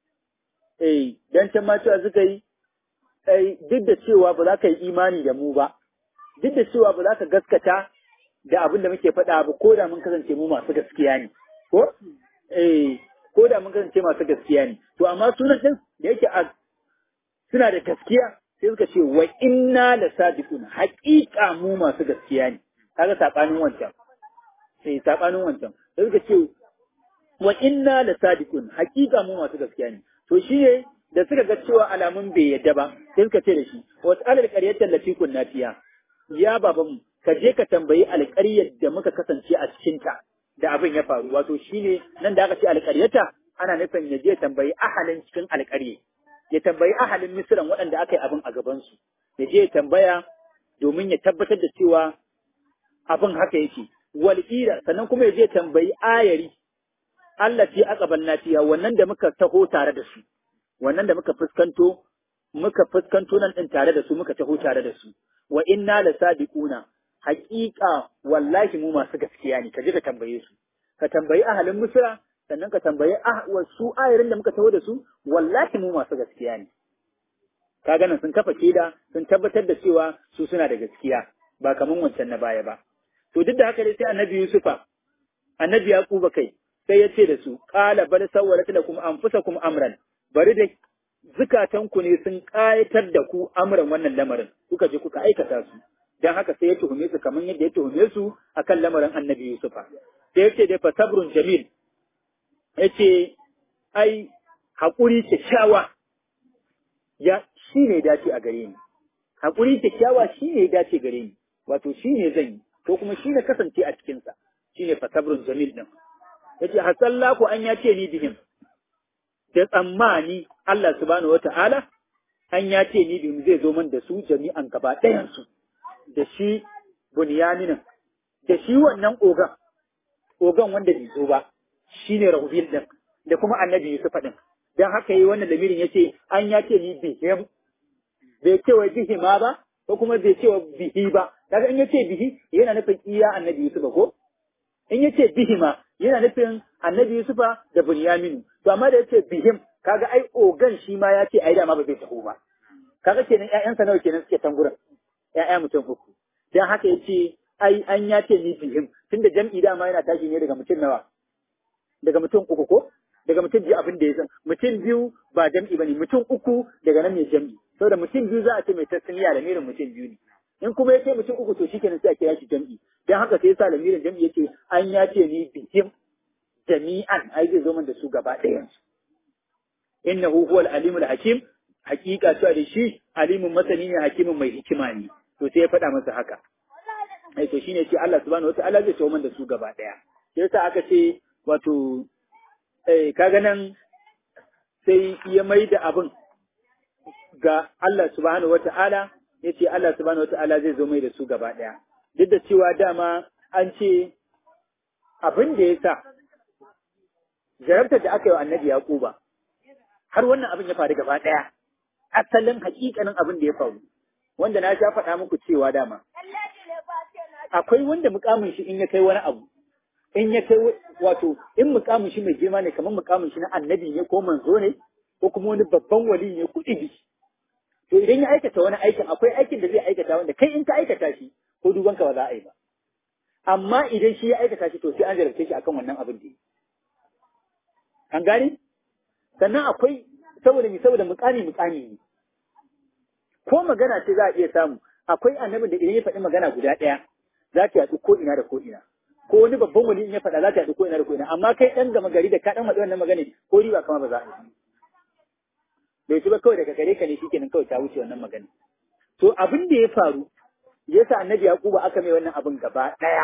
S2: eh dan can ma cewa suka yi eh duk da cewa ba za ka yi imani da mu ba duk da cewa ba za ka gaskata da abin da muke faɗa ba ko da mun kasance mu masu gaskiya ne ko eh ko da mun kasance masu gaskiya ne to amma sunan din da yake a suna da gaskiya sai suka ce wa inna la sadiqun haqiqa mu masu gaskiya ne kaga sabanin wancan sai sabanin wancan sai suka ce wa inna la sadiqun haqiqa mu masu gaskiya ne to shi ne da suka ga cewa alamun bai yadda ba sai suka ce da shi wa tsalal qaryatal lati kunna fiha ya babanmu ka je ka tambayi alƙaryar da muka kasance a cikinta da abin ya faru wato shine nan da aka ce alƙaryata ana nufin ya je tambayi ahalin cikin alƙarye ya tambayi ahalin misiran waɗanda aka yi abin a gabansu ya je ya tambaya domin ya tabbatar da cewa abin haka yake walƙira sannan kuma ya je tambayi ayari Allah ce aka bannatiya wannan da muka taho tare da su wannan da muka fuskanto muka fuskanto nan din tare da su muka taho tare da su wa inna la sadiquna haƙiƙa wallahi mu masu gaskiya ne ka je ka tambaye su ka tambayi ahalin misra sannan ka tambayi su ayarin da muka taho da su wallahi mu masu gaskiya ne ka ganin sun kafa shaida sun tabbatar da cewa su suna da gaskiya ba kaman wancan na baya ba to duk da haka dai sai annabi yusufa annabi yaquba kai sai ya ce da su qala bal sawwalat lakum anfusakum amran bari da zukatanku ne sun ƙayatar da ku amuran wannan lamarin kuka je kuka aikata su dan haka sai ya tuhume su kamar yadda ya tuhume su akan lamarin annabi Yusufa sai yace dai fa sabrun jamil yace ai hakuri kyakkyawa ya shine dace a gare ni hakuri kyakkyawa shine dace gare ni wato shine zan yi ko kuma shine kasance a cikin sa shine fa sabrun jamil din yace hasallahu an yace ni bihim da tsammani Allah subhanahu wata'ala an ya ce ni bihim zai zo man da su jami'an gaba ɗayansu da shi bunyaminin da shi wannan ogan ogan wanda bai zo ba shi ne rahubil ɗin da kuma annabi Yusuf ɗin don haka yi wannan lamirin ya ce an ya ce ni bihim bai ce wa bihi ma ba ko kuma bai ce wa bihi ba daga in ya ce bihi yana nufin iya annabi Yusuf ko in ya ce bihi ma yana nufin annabi Yusufa da Bunyaminu to amma da ya ce bihim kaga ai ogan shi ma ya ce ai dama ba zai taho ba kaga kenan ƴaƴansa nawa kenan suke tan gurin ƴaƴa mutum uku dan haka yace ai an ya ce ni bihim tunda jam'i dama yana tashi ne daga mutum nawa daga mutum uku ko daga mutum biyu abin da ya san mutum biyu ba jam'i bane mutum uku daga nan ne jam'i saboda mutum biyu za a ce mai tasniya da mirin mutum biyu ne in kuma ya ce mutum uku to shikenan sai a kira shi jam'i dan haka sai yasa lamirin jam'i yace an ya ce ni bihim jami'an ai zai zo man da su gaba ɗayan su innahu huwal alimul hakim hakika cewa da shi alimin masani ne hakimin mai hikima ne to sai ya faɗa masa haka ai to shine ce Allah subhanahu wataala zai tawo man da su gaba ɗaya sai yasa aka ce wato eh kaga nan sai ya mai da abin ga Allah subhanahu wataala yace Allah subhanahu wataala zai zo mai da su gaba ɗaya duk da cewa dama an ce abin da ya sa jarabtar da aka yi wa annabi Yaquba har wannan abin ya faru gaba ɗaya asalin hakikanin abin da ya faru wanda na sha faɗa muku cewa dama akwai wanda mukamin shi in ya kai wani abu in ya kai wato in mukamin shi mai girma ne kamar mukamin shi na annabi ne ko manzo ne ko kuma wani babban wali ne kuɗi to idan ya aikata wani aikin akwai aikin da zai aikata wanda kai in ka aikata shi ko duban ka ba za a yi ba amma idan shi ya aikata shi to sai an jarabce shi akan wannan abin da yi an gane sannan akwai saboda mi saboda mukami mukami ne ko magana ce za a iya samu akwai annabin da idan ya faɗi magana guda ɗaya za ta yaɗu ko ina da ko ina ko wani babban wani in ya faɗa za ta yaɗu ko ina da ko ina amma kai ɗan gama gari da ka ɗan faɗi wannan magana ko riba kama ba za a yi bai ci ba kawai daga gare ka ne shikenan kawai ta wuce wannan magana to abin da ya faru yasa annabi yaquba aka mai wannan abin gaba ɗaya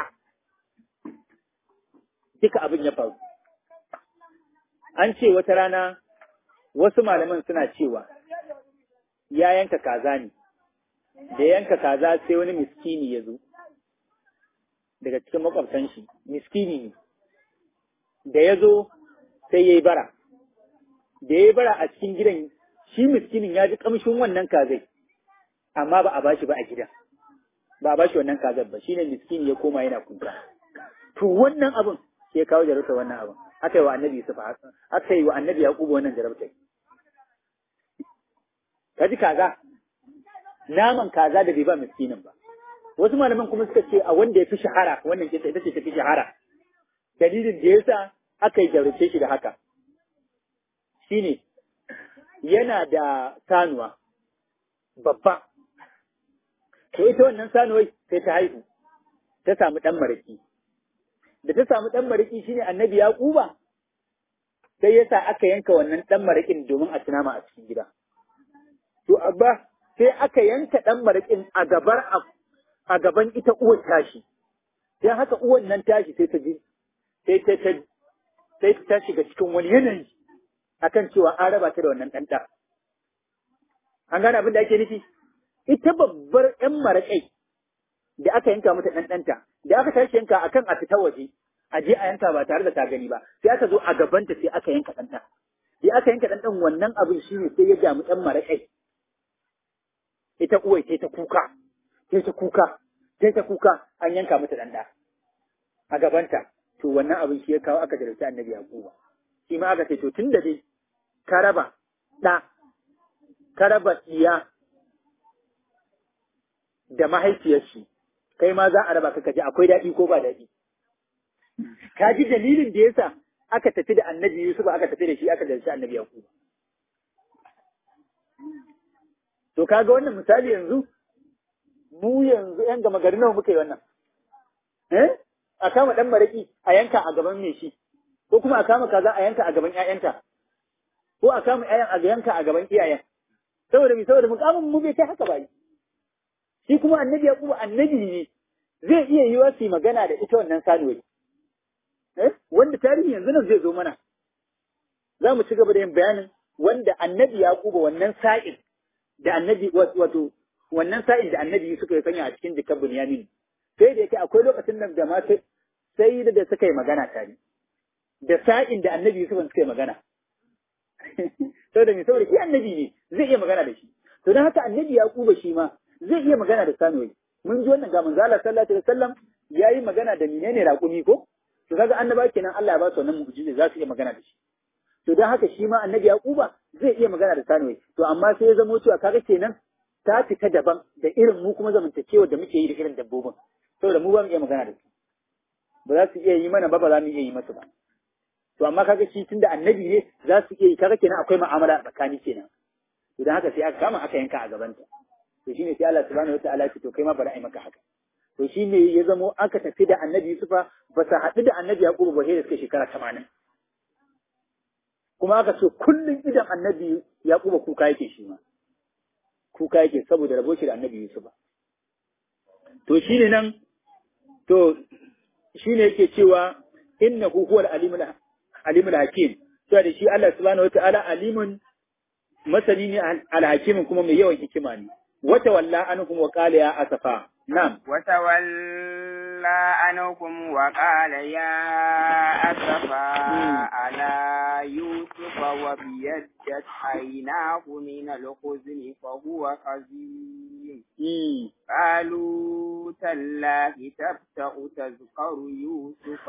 S2: duka abin ya faru an ce wata rana wasu malaman suna cewa ya yanka kaza ne da yanka kaza sai wani miskini ya zo daga cikin makwabtan shi miskini ne da ya zo sai ya yi bara da ya yi bara a cikin gidan shi miskinin ya ji kamshin wannan kazai amma ba a bashi ba a gidan ba a bashi wannan kazar ba shine miskini ya koma yana kuka to wannan abin sai ya kawo jarabta wannan abin aka yi wa annabi Yusuf aka yi wa annabi Yaqubu wannan jarabta ka ji kaza naman kaza da bai ba miskinin ba wasu malaman kuma suka ce a wanda ya fi shahara wannan kisa ita ce ta fi shahara dalilin da yasa aka yi jarumce shi da haka shine yana da sanuwa babba to ita wannan sanuwai sai ta haihu ta samu ɗan maraki da ta samu ɗan maraki shine annabi yaquba sai yasa aka yanka wannan ɗan marakin domin a tunama a cikin gida to abba sai aka yanka ɗan maraƙin a gabar a gaban ita uwar tashi sai haka uwar nan tashi sai ta ji sai ta ta sai ta shiga cikin wani yanayi akan cewa an raba ta da wannan ɗanta an gane abin da ake nufi ita babbar ƴan maraƙai da aka yanka mata ɗan ɗanta da aka tashi yanka akan a fita waje a je a yanka ba tare da ta gani ba sai aka zo a gabanta sai aka yanka ɗanta sai aka yanka ɗan ɗan wannan abin shine sai ya damu ɗan maraƙai ita uwai sai ta kuka, sai ta kuka, sai ta kuka an yanka mata ɗan a gabanta. To wannan abin shi ya kawo aka jarabci annabi Yakuba. Shi ma aka ce to tun da dai ka raba ɗa, ka raba iya da mahaifiyar shi, kai ma za a raba ka kaji akwai daɗi ko ba daɗi. Ka ji dalilin da yasa aka tafi da annabi Yusuf aka tafi da shi aka jarabci annabi Yakuba. To kaga wannan misali yanzu, mu yanzu ‘yan gama gari nawa muka yi wannan. Eh? A kama ɗan maraƙi a yanka a gaban mai shi, ko kuma a kama kaza a yanka a gaban ‘ya'yanta, ko a kama ‘ya'yan a yanka a gaban iyayen. Saboda mi saboda mukamin mu bai kai haka ba Shi kuma annabi ya kuma annabi ne zai iya yi wa su magana da ita wannan saduwai. Eh? Wanda tarihi yanzu nan zai zo mana. Za mu ci gaba da yin bayanin wanda annabi ya kuba wannan sa'in da annabi wato wannan sa'in da annabi suka yi sanya a cikin jikan Bunyamin sai da yake akwai lokacin nan da ma sai da suka yi magana tare da sa'in da annabi Yusuf suka yi magana saboda me saboda shi annabi ne zai iya magana da shi to dan haka annabi Yaquba shi ma zai iya magana da Sanuwai mun ji wannan ga manzo Allah sallallahu alaihi wasallam yayi magana da menene raƙumi ko to kaga annaba kenan Allah ya ba su wannan mu'jiza za su iya magana da shi to dan haka shi ma annabi Yaquba zai iya magana da Sanuwai to amma sai ya zamo cewa kaga kenan ta fita daban da irin mu kuma zamantakewa da muke yi da irin dabbobin saboda mu ba mu iya magana da su ba za su iya yi mana ba ba za mu iya yi masu ba to amma kaga shi tunda annabi ne za su iya yi kaga kenan akwai mu'amala tsakani kenan to dan haka sai aka kama aka yanka a gabanta to shine sai Allah subhanahu wataala ya ce to kai ma bari ai maka haka to shine ya zamo aka tafi da annabi Yusufa ba sa haɗu da annabi Yaqubu ba sai da suka shekara 80 kuma aka ce kullum idan annabi Yaquba kuka yake shi ma kuka yake saboda rabo shi da annabi Yusufa to shine nan to shine yake cewa innahu huwal alimul alimul hakim to da shi Allah subhanahu wataala alimun masani ne alhakimin kuma mai yawan hikima ne wata walla anhum wa qala ya asafa na'am
S1: wata walla anhum wa qala ya asafa ala yusuf وابيضت عيناه من الحزن فهو كظيم
S2: Mm.
S1: قالوا تالله تبتأ تذكر يوسف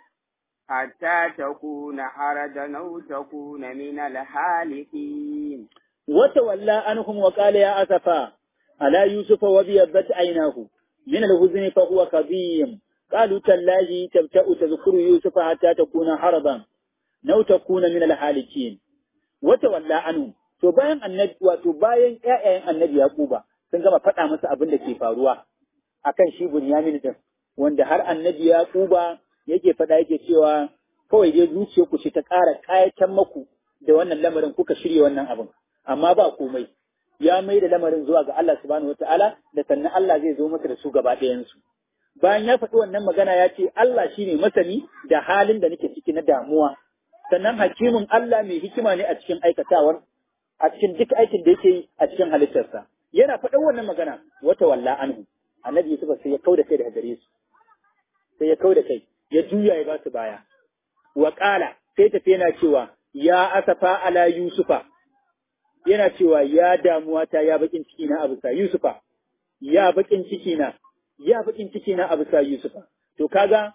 S1: حتى تكون حردا أو تكون من الهالكين
S2: وتولى عنهم وقال يا أسفا على يوسف وبيضت عيناه من الحزن فهو كظيم قالوا تالله تبتأ تذكر يوسف حتى تكون حرضا أو تكون من الحالكين وتولى عنهم to bayan annabi wato bayan ƴaƴayen annabi Yaquba sun gama faɗa masa abin da ke faruwa akan shi Bunyamin din wanda har annabi Yaquba yake faɗa yake cewa kawai dai zuciyarku ce ta ƙara ƙayatan maku da wannan lamarin kuka shirya wannan abin amma ba komai ya mai da lamarin zuwa ga Allah subhanahu wataala da sannan Allah zai zo masa da su gaba ɗayansu bayan ya faɗi wannan magana ya ce Allah shine masani da halin da nake ciki na damuwa sannan hakimin Allah mai hikima ne a cikin aikatawar a cikin duk aikin da yake yi a cikin halittarsa yana faɗin wannan magana wata walla anhu annabi Yusuf sai ya kauda kai daga gare su sai ya kauda kai ya juya ya ba su baya wa qala sai tafi yana cewa ya asafa ala yusufa yana cewa ya damuwa ta ya bakin ciki na abu sa yusufa ya bakin ciki na ya bakin ciki na abu sa yusufa to kaga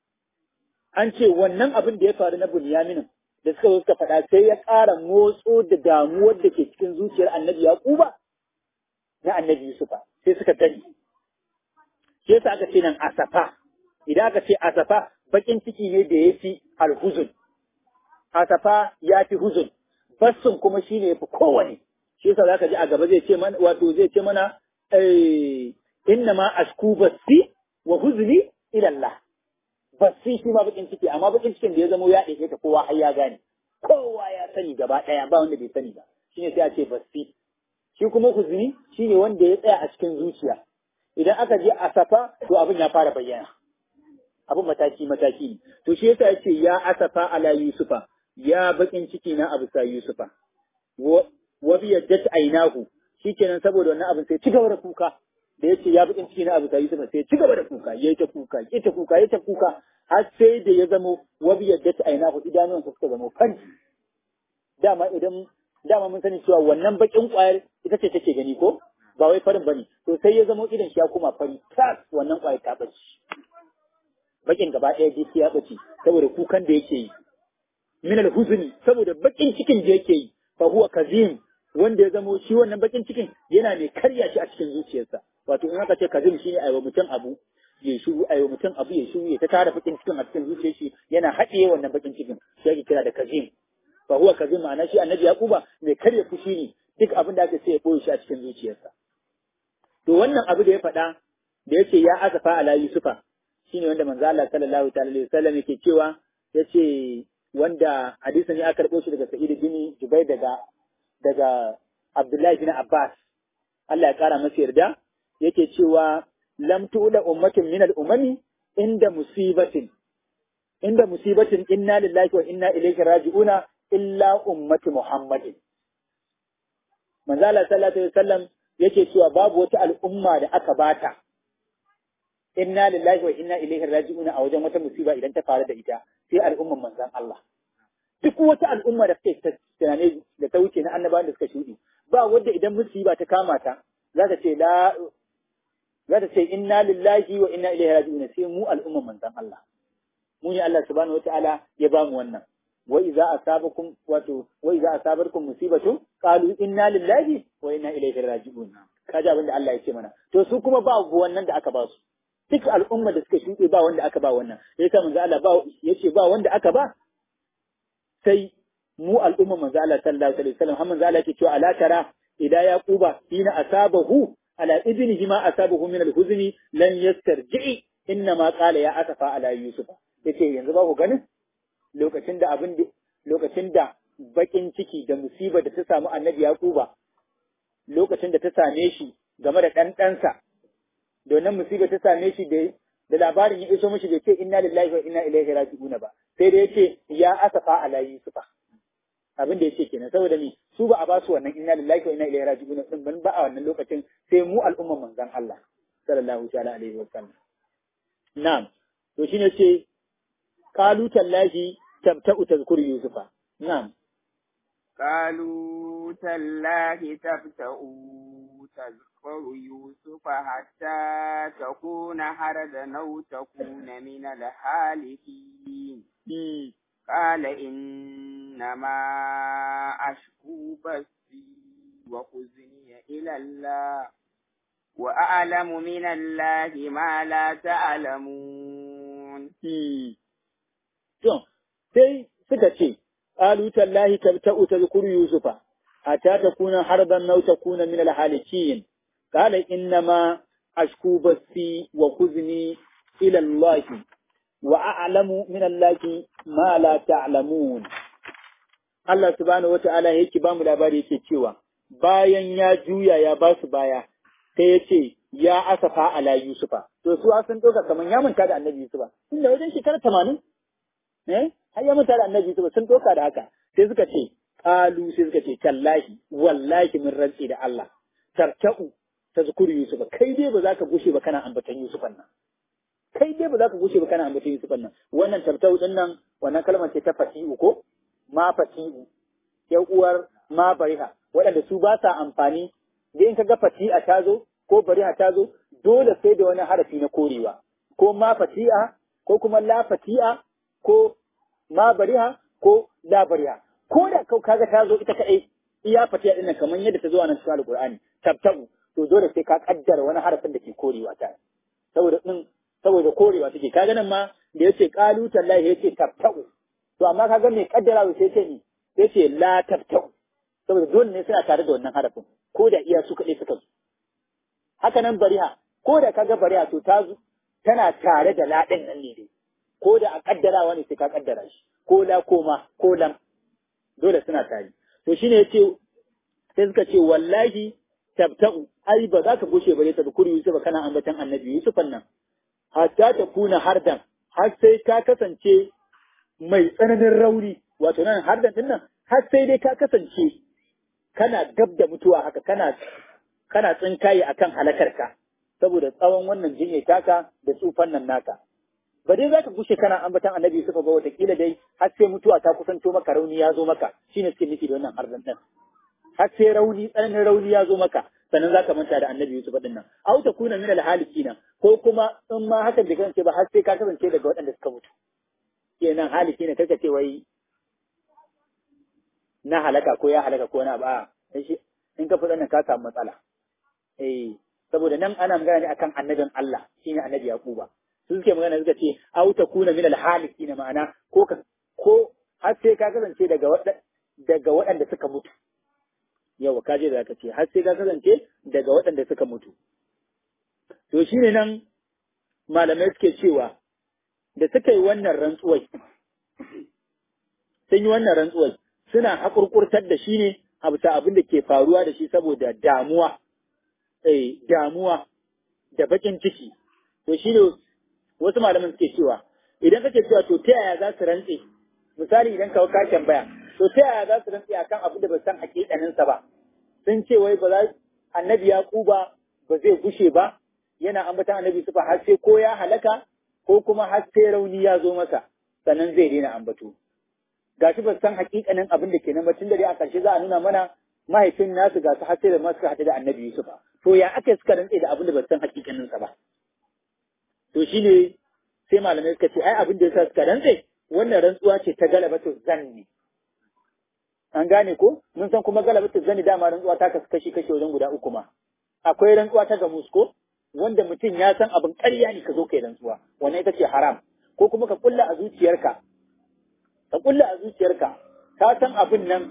S2: an ce wannan abin da ya faru na bunyaminin da suka zo suka faɗa sai ya ƙara motso da damuwar da ke cikin zuciyar annabi yaquba na annabi yusufa sai suka gani shi yasa aka ce nan asafa idan aka ce asafa bakin ciki ne da ya fi alhuzun asafa ya fi huzun bassun kuma shi ne ya fi kowane shi yasa zaka ji a gaba zai ce mana wato zai ce mana eh inna ma ashku bassi wa huzni ila Allah bassi shi ma bakin ciki amma bakin cikin da ya zamo ya ɗauke ta kowa har ya gane kowa ya sani gaba ɗaya ba wanda bai sani ba shine sai a ce bassi shi kuma huzni shine wanda ya tsaya a cikin zuciya idan aka je asafa to abin ya fara bayyana abin mataki mataki ne to shi yasa yace ya asafa ala yusufa ya bakin ciki na abu sa yusufa wa bi yaddat ainahu shikenan saboda wannan abin sai ci gaba da kuka da yace ya bakin ciki na abu sa yusufa sai ci gaba da kuka yayi ta kuka yayi ta kuka yayi ta kuka har sai da ya zamo wa bi yaddat ainahu idanuwan sa suka zamo fanti dama idan dama mun sani cewa wannan bakin kwayar ita ce take gani ko ba wai farin bane to sai ya zamo idan shi ya koma fari tas wannan kwayar ta bace bakin gaba ɗaya dai ya bace saboda kukan da yake yi min al-huzni saboda bakin cikin da yake yi fa huwa kazim wanda ya zamo shi wannan bakin cikin yana ne karya shi a cikin zuciyarsa wato in aka ce kazim shine aiwa mutum abu ya shiru aiwa mutum abu ya shiru ya ta tara bakin cikin a cikin zuciyar shi yana haɗiye wannan bakin cikin shi ake kira da kazim fa huwa kazim ma'ana shi annabi yaquba mai karya fushi ne duk abin da aka sai ya boye shi a cikin zuciyarsa to wannan abu da ya faɗa da yace ya asafa ala yusufa shine wanda manzo Allah sallallahu ta'ala alaihi wasallam yake cewa yace wanda hadisin ne aka karɓo shi daga Sa'id bin Jubair daga daga Abdullahi bin Abbas Allah ya kara masa yarda yake cewa lam tu'la ummatin min al-umami inda musibatin inda musibatin inna lillahi wa inna ilaihi raji'una illa ummati Muhammadin manzo Allah sallallahu alaihi wasallam yake cewa babu wata al'umma da aka bata inna lillahi wa inna ilaihi raji'una a wajen wata musiba idan ta faru da ita sai al'umman manzon Allah duk wata al'umma da suke tunane da ta wuce na annabawan da suka shuɗi ba wanda idan musiba ta kama ta za ta ce la za ta ce inna lillahi wa inna ilaihi raji'un sai mu al'umman manzon Allah mu ne Allah subhanahu wataala ya bamu wannan wa idza asabakum wato wa idza asabarkum musibatu qalu inna lillahi wa inna ilaihi raji'un kaji abin da Allah ya ce mana to su kuma ba wannan da aka ba su duk al'umma da suka shuɗe ba wanda aka ba wannan sai ta manzo Allah ba yace ba wanda aka ba sai mu al'umma manzo Allah sallallahu alaihi wasallam har manzo Allah yake cewa ala tara idan yaquba hina asabahu ala ibnihi ma asabahu min al-huzni lan yastarji inna ma qala ya asafa ala yusuf yace yanzu ba ku ganin lokacin da abin lokacin da bakin ciki da musiba da ta samu annabi yaquba lokacin da ta same shi game da ɗan ɗansa domin musiba ta same shi da da labarin ya iso mishi bai ce inna lillahi wa inna ilaihi raji'un ba sai da yace ya asafa ala yusufa abin da yace kenan saboda ni su ba a ba su wannan inna lillahi wa inna ilaihi raji'un din ban ba a wannan lokacin sai mu al'umman manzon Allah sallallahu ta'ala alaihi wa sallam na'am to shine ce qalu tallahi tabta'u tazkuru yusufa na'am
S1: قالوا تالله تفتأ تذكر يوسف حتى تكون حردا أو تكون من الحالفين قال إنما أشكو بثي وحزني إلى الله وأعلم من الله ما لا تعلمون.
S2: sai suka ce, Ƙalu tallahi tabta'u tadhkuru Yusufa, hatta takuna harban aw takuna min al-halikin. Qala inna ma ashku basi wa kuzni ila Allah wa a'lamu min Allah ma la ta'lamun. Allah subhanahu wa ta'ala yake ba mu labari yake cewa bayan ya juya ya ba su baya sai ya ce ya asafa ala Yusufa. To su sun ɗauka kamar ya manta da annabi Yusufa. Inda wajen shekara tamanin eh har ya mutane annabi su sun doka da haka sai suka ce qalu sai suka ce tallahi wallahi min rantsi da Allah tarta'u tazkuru yusufa kai dai ba za ka gushe ba kana ambatan yusufan nan kai dai ba za ka gushe ba kana ambatan yusufan nan wannan tarta'u din nan wannan kalmar ce ta fati'u ko ma fati'u ya uwar ma bariha waɗanda su ba sa amfani da in ka ga fati'a ta zo ko bariha ta zo dole sai da wani harafi na korewa ko ma fati'a ko kuma la fati'a ko ma bariha ko la bariha ko da kau kaga ta zo ita kadai iya fatiya din kamar yadda ta zo a nan cikin alqur'ani tabtabu to dole sai ka kaddara wani harafin da ke korewa ta saboda din saboda korewa take kaga nan ma da yace qalu tallahi yace tabtabu to amma kaga mai kaddara sai ce ni yace la tabtabu saboda dole ne sai a tare da wannan harafin ko da iya su kadai suka zo haka nan bariha ko da kaga bariha to ta tana tare da la din nan ne dai ko da a kaddarawa ne sai ka kaddara shi ko la koma ko lam dole suna tare to shine yace sai suka ce wallahi tabta'u ai ba za ka gushe bare ta bukuri Yusuf kana ambatan annabi Yusuf nan hatta ta kuna hardan har sai ka kasance mai tsananin rauni wato nan hardan din nan har sai dai ka kasance kana gab da mutuwa haka kana kana tsinkaye akan halakarka saboda tsawon wannan jinye taka da tsufan nan naka ba dai za ka gushe kana ambatan annabi Yusuf ba watakila dai har sai mutuwa ta kusanto maka rauni ya zo maka shine suke nufi da wannan harzan din har sai rauni tsananin rauni ya zo maka sannan za ka manta da annabi Yusuf din nan au ta kuna min alhalikina ko kuma in ma hakan bai kasance ba har sai ka kasance daga waɗanda suka mutu kenan haliki ne kaka ce wai na halaka ko ya halaka ko na ba in ka fi nan ka samu matsala eh saboda nan ana magana ne akan annabin Allah shine annabi Yaquba su suke magana suka ce au ta kuna min alhalikina ma'ana ko ka ko har sai ka kasance daga waɗanda daga waɗanda suka mutu yawa ka je da ka ce har sai ka kasance daga waɗanda suka mutu to shine nan malamai suke cewa da suka yi wannan rantsuwai sun yi wannan rantsuwai suna haƙurƙurtar da shi ne a bisa abin da ke faruwa da shi saboda damuwa eh damuwa da bakin ciki to shi ne wasu malaman suke cewa idan kake cewa to ta yaya za su rantse misali idan ka ka tambaya to ta yaya za su rantse akan abin da ba san hakikanin sa ba sun ce wai ba za annabi yaquba ba zai gushe ba yana ambatan annabi sufa har sai ko ya halaka ko kuma har sai rauni ya zo masa sannan zai daina ambato gashi ba san hakikanin abin da ke nan ba tun da dai a ƙarshe za a nuna mana mahaifin nasu ga su har sai da masu haɗu da annabi Yusufa to ya aka suka rantse da abin da ba san hakikanin sa ba to shine sai malamai suka ce ai abin da yasa suka rantse wannan rantsuwa ce ta galabatu zanni an gane ko mun san kuma galabatu zanni dama rantsuwa ta kasu kashi kashi wajen guda uku ma akwai rantsuwa ta gamus ko wanda mutum ya san abin ƙarya ne ka zo kai rantsuwa wannan ita ce haram ko kuma ka kulla a zuciyarka ka kulla a zuciyarka ka san abin nan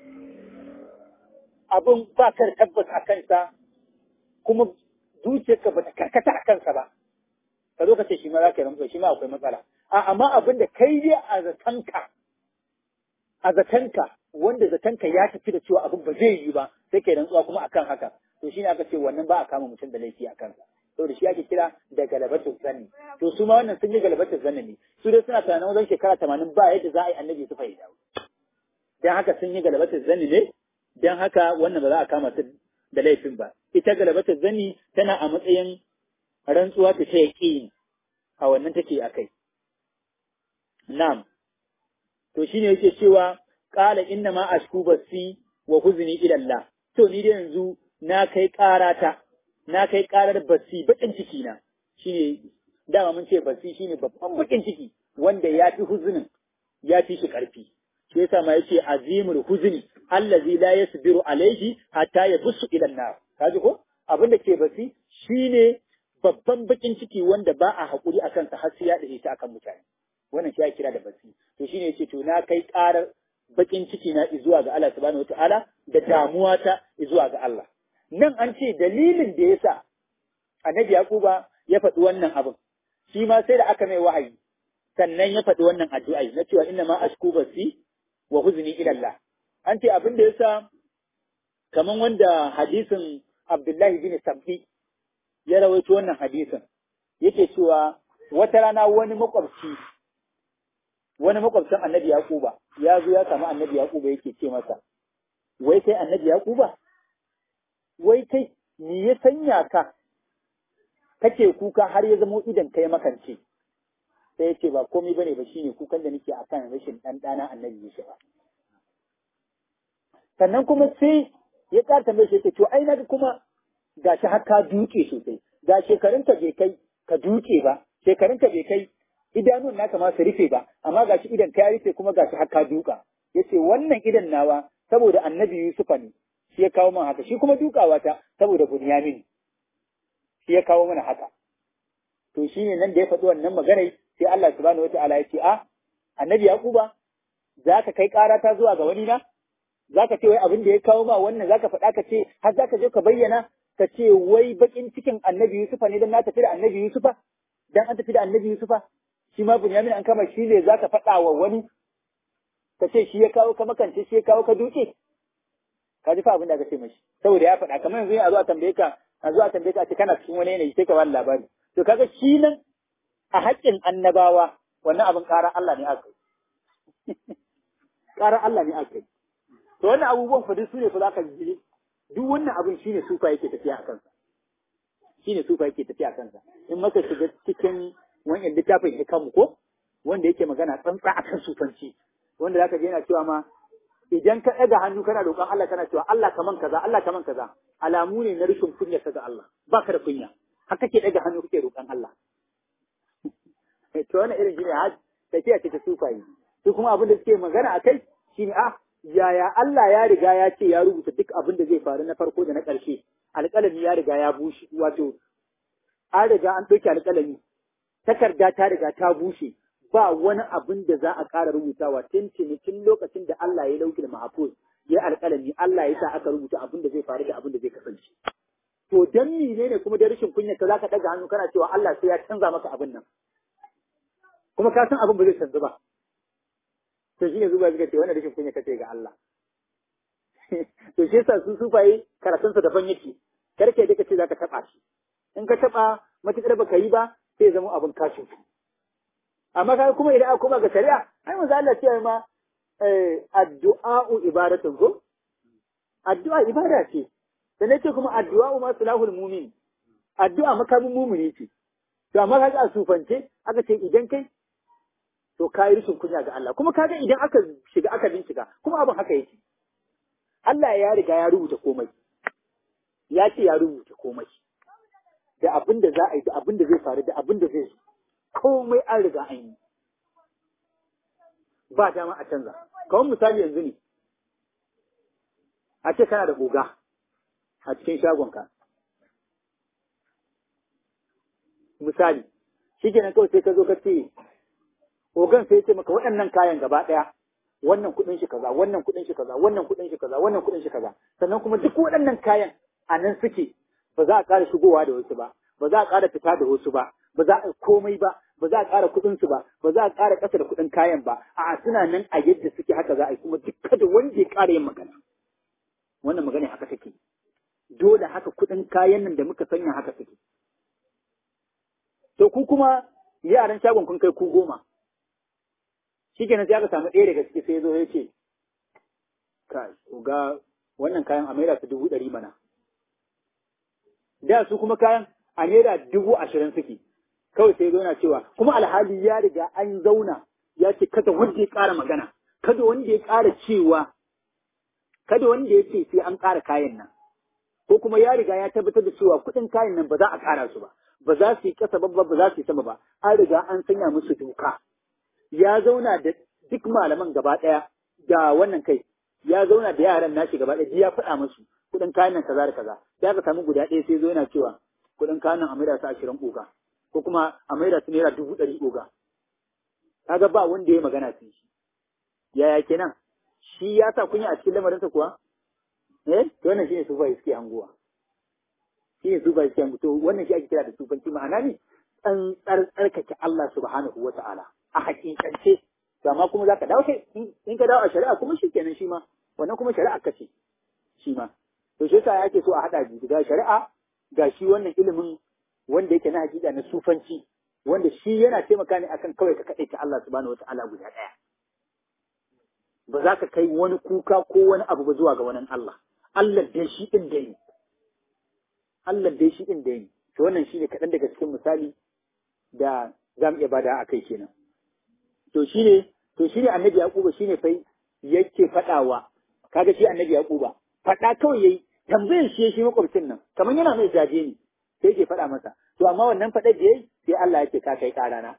S2: abin ba ka tabbas a kansa kuma zuciyarka ba ta karkata a kansa ba ka zo ka ce shi ma za ka yi rantsuwa shi ma akwai matsala a amma abin da kai dai a zatanka a zatanka wanda zatanka ya tafi da cewa abin ba zai yi ba sai kai rantsuwa kuma akan haka to shine aka ce wannan ba a kama mutum da laifi a kansa saboda shi ake kira da galabatul zanni to su ma wannan sun yi galabatul zanni ne su dai suna tunanin wajen shekara tamanin ba yadda za a yi annabi su fahimta dan haka sun yi galabatul zanni ne dan haka wannan ba za a kama su da laifin ba ita galabatul zanni tana a matsayin rantsuwa ta ta yaƙini a wannan take a kai na'am to shine yake cewa qala inna ma ashku basi wa huzni ila Allah to ni da yanzu na kai karata na kai karar basi bakin ciki na shine dama mun ce basi shine babban bakin ciki wanda ya fi huzunin ya fi shi karfi shi yasa ma yace azimul huzni allazi la yasbiru alaihi hatta yabussu ila an-nar kaji ko abin da ke basi shine babban bakin ciki wanda ba a haƙuri a kansa har sai ya dace ta akan mutane wannan shi ya kira da basi to shine yace to na kai ƙarar bakin ciki na zuwa ga Allah subhanahu wataala da damuwa ta zuwa ga Allah nan an ce dalilin da yasa annabi Yakuba ya faɗi wannan abin shi ma sai da aka mai wahayi sannan ya faɗi wannan addu'a na cewa inna ma ashku basi wa huzni ila Allah an ce abin da yasa kaman wanda hadisin Abdullahi bin Sabbi ya rawaito wannan hadisin yake cewa wata rana wani makwabci wani makwabcin annabi Yaquba ya zo ya samu annabi Yaquba yake ce masa wai kai annabi Yaquba wai kai me ya sanya ka kake kuka har ya zamo idan kai makance sai ya ce ba komai bane ba shine kukan da nake akan rashin dan dana annabi Yusuf sannan kuma sai ya ƙara tambaye shi to ai naga kuma gashi har ka duke sosai ga shekarun ka bai kai ka duke ba shekarun ka bai kai idanun naka ma su rufe ba amma gashi idan ka ya rufe kuma gashi har ka duka yace wannan idan nawa saboda annabi Yusufa ne shi ya kawo min haka shi kuma dukawa ta saboda Bunyamin shi ya kawo mana haka to shine nan da ya faɗi wannan magana sai Allah subhanahu wataala ya ce a annabi Yakuba za ka kai ƙara ta zuwa ga wani na za ka ce wai abin da ya kawo ma wannan za ka faɗa ka ce har za ka je ka bayyana ka ce wai bakin cikin annabi Yusufa ne don na tafi da annabi Yusufa dan an tafi da annabi Yusufa shi ma Bunyamin an kama shi ne za ka faɗa wa wani ka ce shi ya kawo ka makance shi ya kawo ka duke ka ji fa abin da aka ce mashi saboda ya faɗa kamar yanzu a zo a tambaye ka a zo a tambaye ka a ce kana cikin wani yanayi sai ka bani labari to kaga shi nan a haƙƙin annabawa wannan abin ƙara Allah ne aka yi ƙara Allah ne aka yi to wannan abubuwan fa duk su ne fa za ka ji duk wannan abin shine sufa yake tafiya a kansa shine sufa yake tafiya a kansa in maka shiga cikin wannan littafin hikamu ko wanda yake magana tsantsa akan sufanci wanda zaka je yana cewa ma idan ka ɗaga hannu kana roƙon Allah kana cewa Allah kaman kaza Allah kaman kaza alamu ne na rashin kunya ga Allah baka da kunya har kake ɗaga hannu kake roƙon Allah to wannan irin shine har tafiya ce ta sufayi su kuma abin da suke magana akai shine ah yaya Allah ya riga ya ce ya rubuta duk abin da zai faru na farko da na ƙarshe alƙalami ya riga ya bushe wato an riga an ɗauki alƙalami takarda ta riga ta bushe ba wani abin da za a ƙara rubutawa tun tun lokacin da Allah ya lauki da mahafuz ya alƙalami Allah ya sa aka rubuta abin da zai faru da abin da zai kasance to dan mene ne kuma da rashin kunya ka zaka daga hannu kana cewa Allah sai ya canza maka abin nan kuma ka san abin ba zai canza ba to shi ne zuba suka ce wannan rashin kunya kace ga Allah to shi yasa su sufaye karatunsa daban yake karke da kace zaka taba shi in ka taba matukar baka yi ba sai zama abin kashin amma kai kuma idan aka koma ga shari'a ai manzo Allah ce ma addu'a'u ibadatun ko addu'a ibada ce sannan ce kuma addu'a'u ma sulahul mu'min addu'a makamin mumuni ce to amma kaga a sufance aka ce idan kai to kayi rishin kunya ga Allah kuma kaga idan aka shiga aka bincika kuma abin haka yake Allah ya riga ya rubuta komai ya ce ya rubuta komai da abin da za a yi da abin da zai faru da abin da zai zo komai an riga an yi ba dama a canza kawai misali yanzu ne a ce kana da oga a cikin shagonka misali shi kenan kawai sai ka zo ka ce ogan sai ce maka waɗannan kayan gaba ɗaya wannan kuɗin shi kaza wannan kuɗin shi kaza wannan kuɗin shi kaza wannan kuɗin shi kaza sannan kuma duk waɗannan kayan a nan suke ba za a ƙara shigowa da wasu ba ba za a ƙara fita da wasu ba ba za a komai ba ba za a ƙara kuɗin su ba ba za a ƙara ƙasa da kuɗin kayan ba a suna nan a yadda suke haka za a yi kuma duk kada wanda ya ƙara yin magana wannan magana haka take dole haka kuɗin kayan nan da muka sanya haka take to ku kuma yaran shagon kun kai ku goma shi kenan sai aka samu ɗaya daga ciki sai ya zo ya ce kai ga wannan kayan a maida su dubu ɗari mana da su kuma kayan a naira dubu ashirin suke kawai sai zo yana cewa kuma alhali ya riga an zauna ya ce kada wanda ya ƙara magana kada wanda ya ƙara cewa kada wanda ya ce sai an ƙara kayan nan ko kuma ya riga ya tabbatar da cewa kuɗin kayan nan ba za a ƙara su ba ba za su yi ƙasa ba ba za su yi sama ba an riga an sanya musu doka ya zauna da duk malaman gaba ɗaya da wannan kai ya zauna da yaran nashi gaba ɗaya ya faɗa musu kuɗin kayan nan kaza da kaza ya ka samu guda ɗaya sai zo yana cewa kuɗin kayan nan a maida su ashirin oga ko kuma a maida su naira dubu ɗari oga kaga ba wanda ya magana sun shi yaya kenan shi ya sa kunya a cikin lamarinsa kuwa eh to wannan shine sufa suke anguwa shine sufa suke anguwa to wannan shi ake kira da sufanci ma'ana ne an tsarkake Allah subhanahu wa ta'ala a hakikance to amma kuma zaka dawo kai in ka dawo a shari'a kuma shikenan shi ma wannan kuma shari'a kace shi ma to shi yasa yake so a hada ga shari'a ga shi wannan ilimin wanda yake na hakika na sufanci wanda shi yana taimaka ne akan kawai ka kaɗai ta Allah subhanahu wa ta'ala guda ɗaya ba za ka kai wani kuka ko wani abu ba zuwa ga wani Allah. Allah dai shi ɗin da yi. Allah dai shi ɗin da yi. To wannan shi ne kaɗan daga cikin misali da za mu iya bada a kai kenan. To shi ne, to shi ne annabi Yaquba shi ne fa yake faɗawa, kaga shi annabi Yaquba, faɗa kawai yayi tambayar shi shi makwabcin nan, kamar yana mai jaje ne, sai yake faɗa masa. To amma wannan faɗar da yayi sai Allah yake ka kai ƙarana.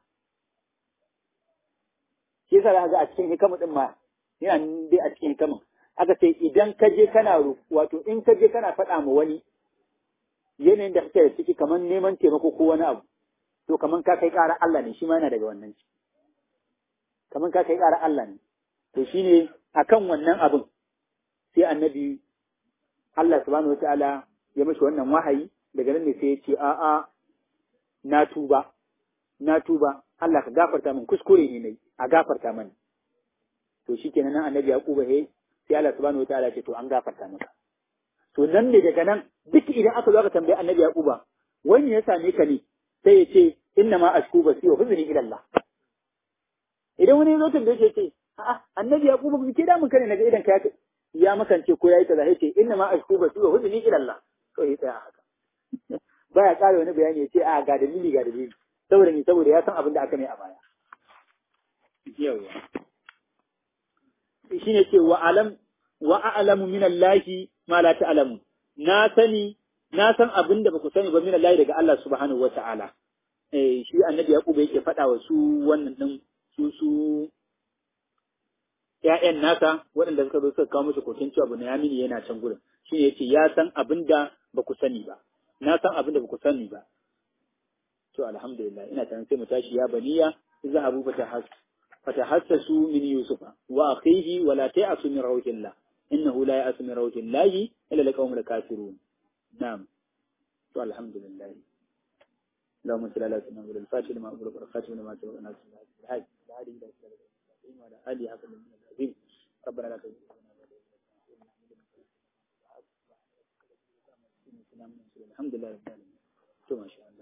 S2: Shi yasa za ga a cikin hikamu ɗin ma yana dai a cikin kaman aka ce idan ka je kana wato in ka je kana faɗa ma wani yanayin da kake da ciki kamar neman taimako ko wani abu to kamar ka kai ƙara Allah ne shi ma yana daga wannan ci kamar ka kai ƙara Allah ne to shine akan wannan abin sai annabi Allah subhanahu wataala ya mashi wannan wahayi daga nan ne sai ya ce a'a na tuba na tuba Allah ka gafarta min kuskure ne nayi a gafarta mani to shi kenan nan annabi yaquba he sai Allah subhanahu wataala ce to an gafarta maka to nan ne daga nan duk idan aka zo aka tambayi annabi yaquba wani ya same ka ne sai ya ce inna ma ashku basi wa huzni ila Allah idan wani ya zo tambaye shi ce a'a annabi yaquba ba ke da mun kane naga idan ka ya makance ko yayi kaza yace inna ma ashku basi wa huzni ila Allah to ya tsaya haka baya kare wani bayani ya ce a ga dalili ga dalili saboda ni saboda ya san abin da aka mai a baya yawa shi ne ce wa alam wa a'lamu min Allahi ma la ta'lamu na sani na san abin da baku sani ba min Allah daga Allah subhanahu wata'ala eh shi annabi Yaqub yake faɗa wa su wannan din su su ƴaƴan nasa waɗanda suka zo suka kawo musu kokin cewa Bunyamin yana can gurin shi ne yace ya san abin da baku sani ba na san abin da baku sani ba to alhamdulillah ina tana sai mu tashi ya baniya zahabu fatahas فتحسسوا من يوسف وأخيه ولا تيأسوا من روح الله إنه لا يأس من روح الله إلا لقوم الكافرون نعم والحمد لله اللهم صل على سيدنا محمد الفاتح لما أمر والخاتم لما سبق الناس الحاج العالي إلى وعلى آله حق العظيم ربنا لا تزغ الحمد لله رب العالمين ما شاء الله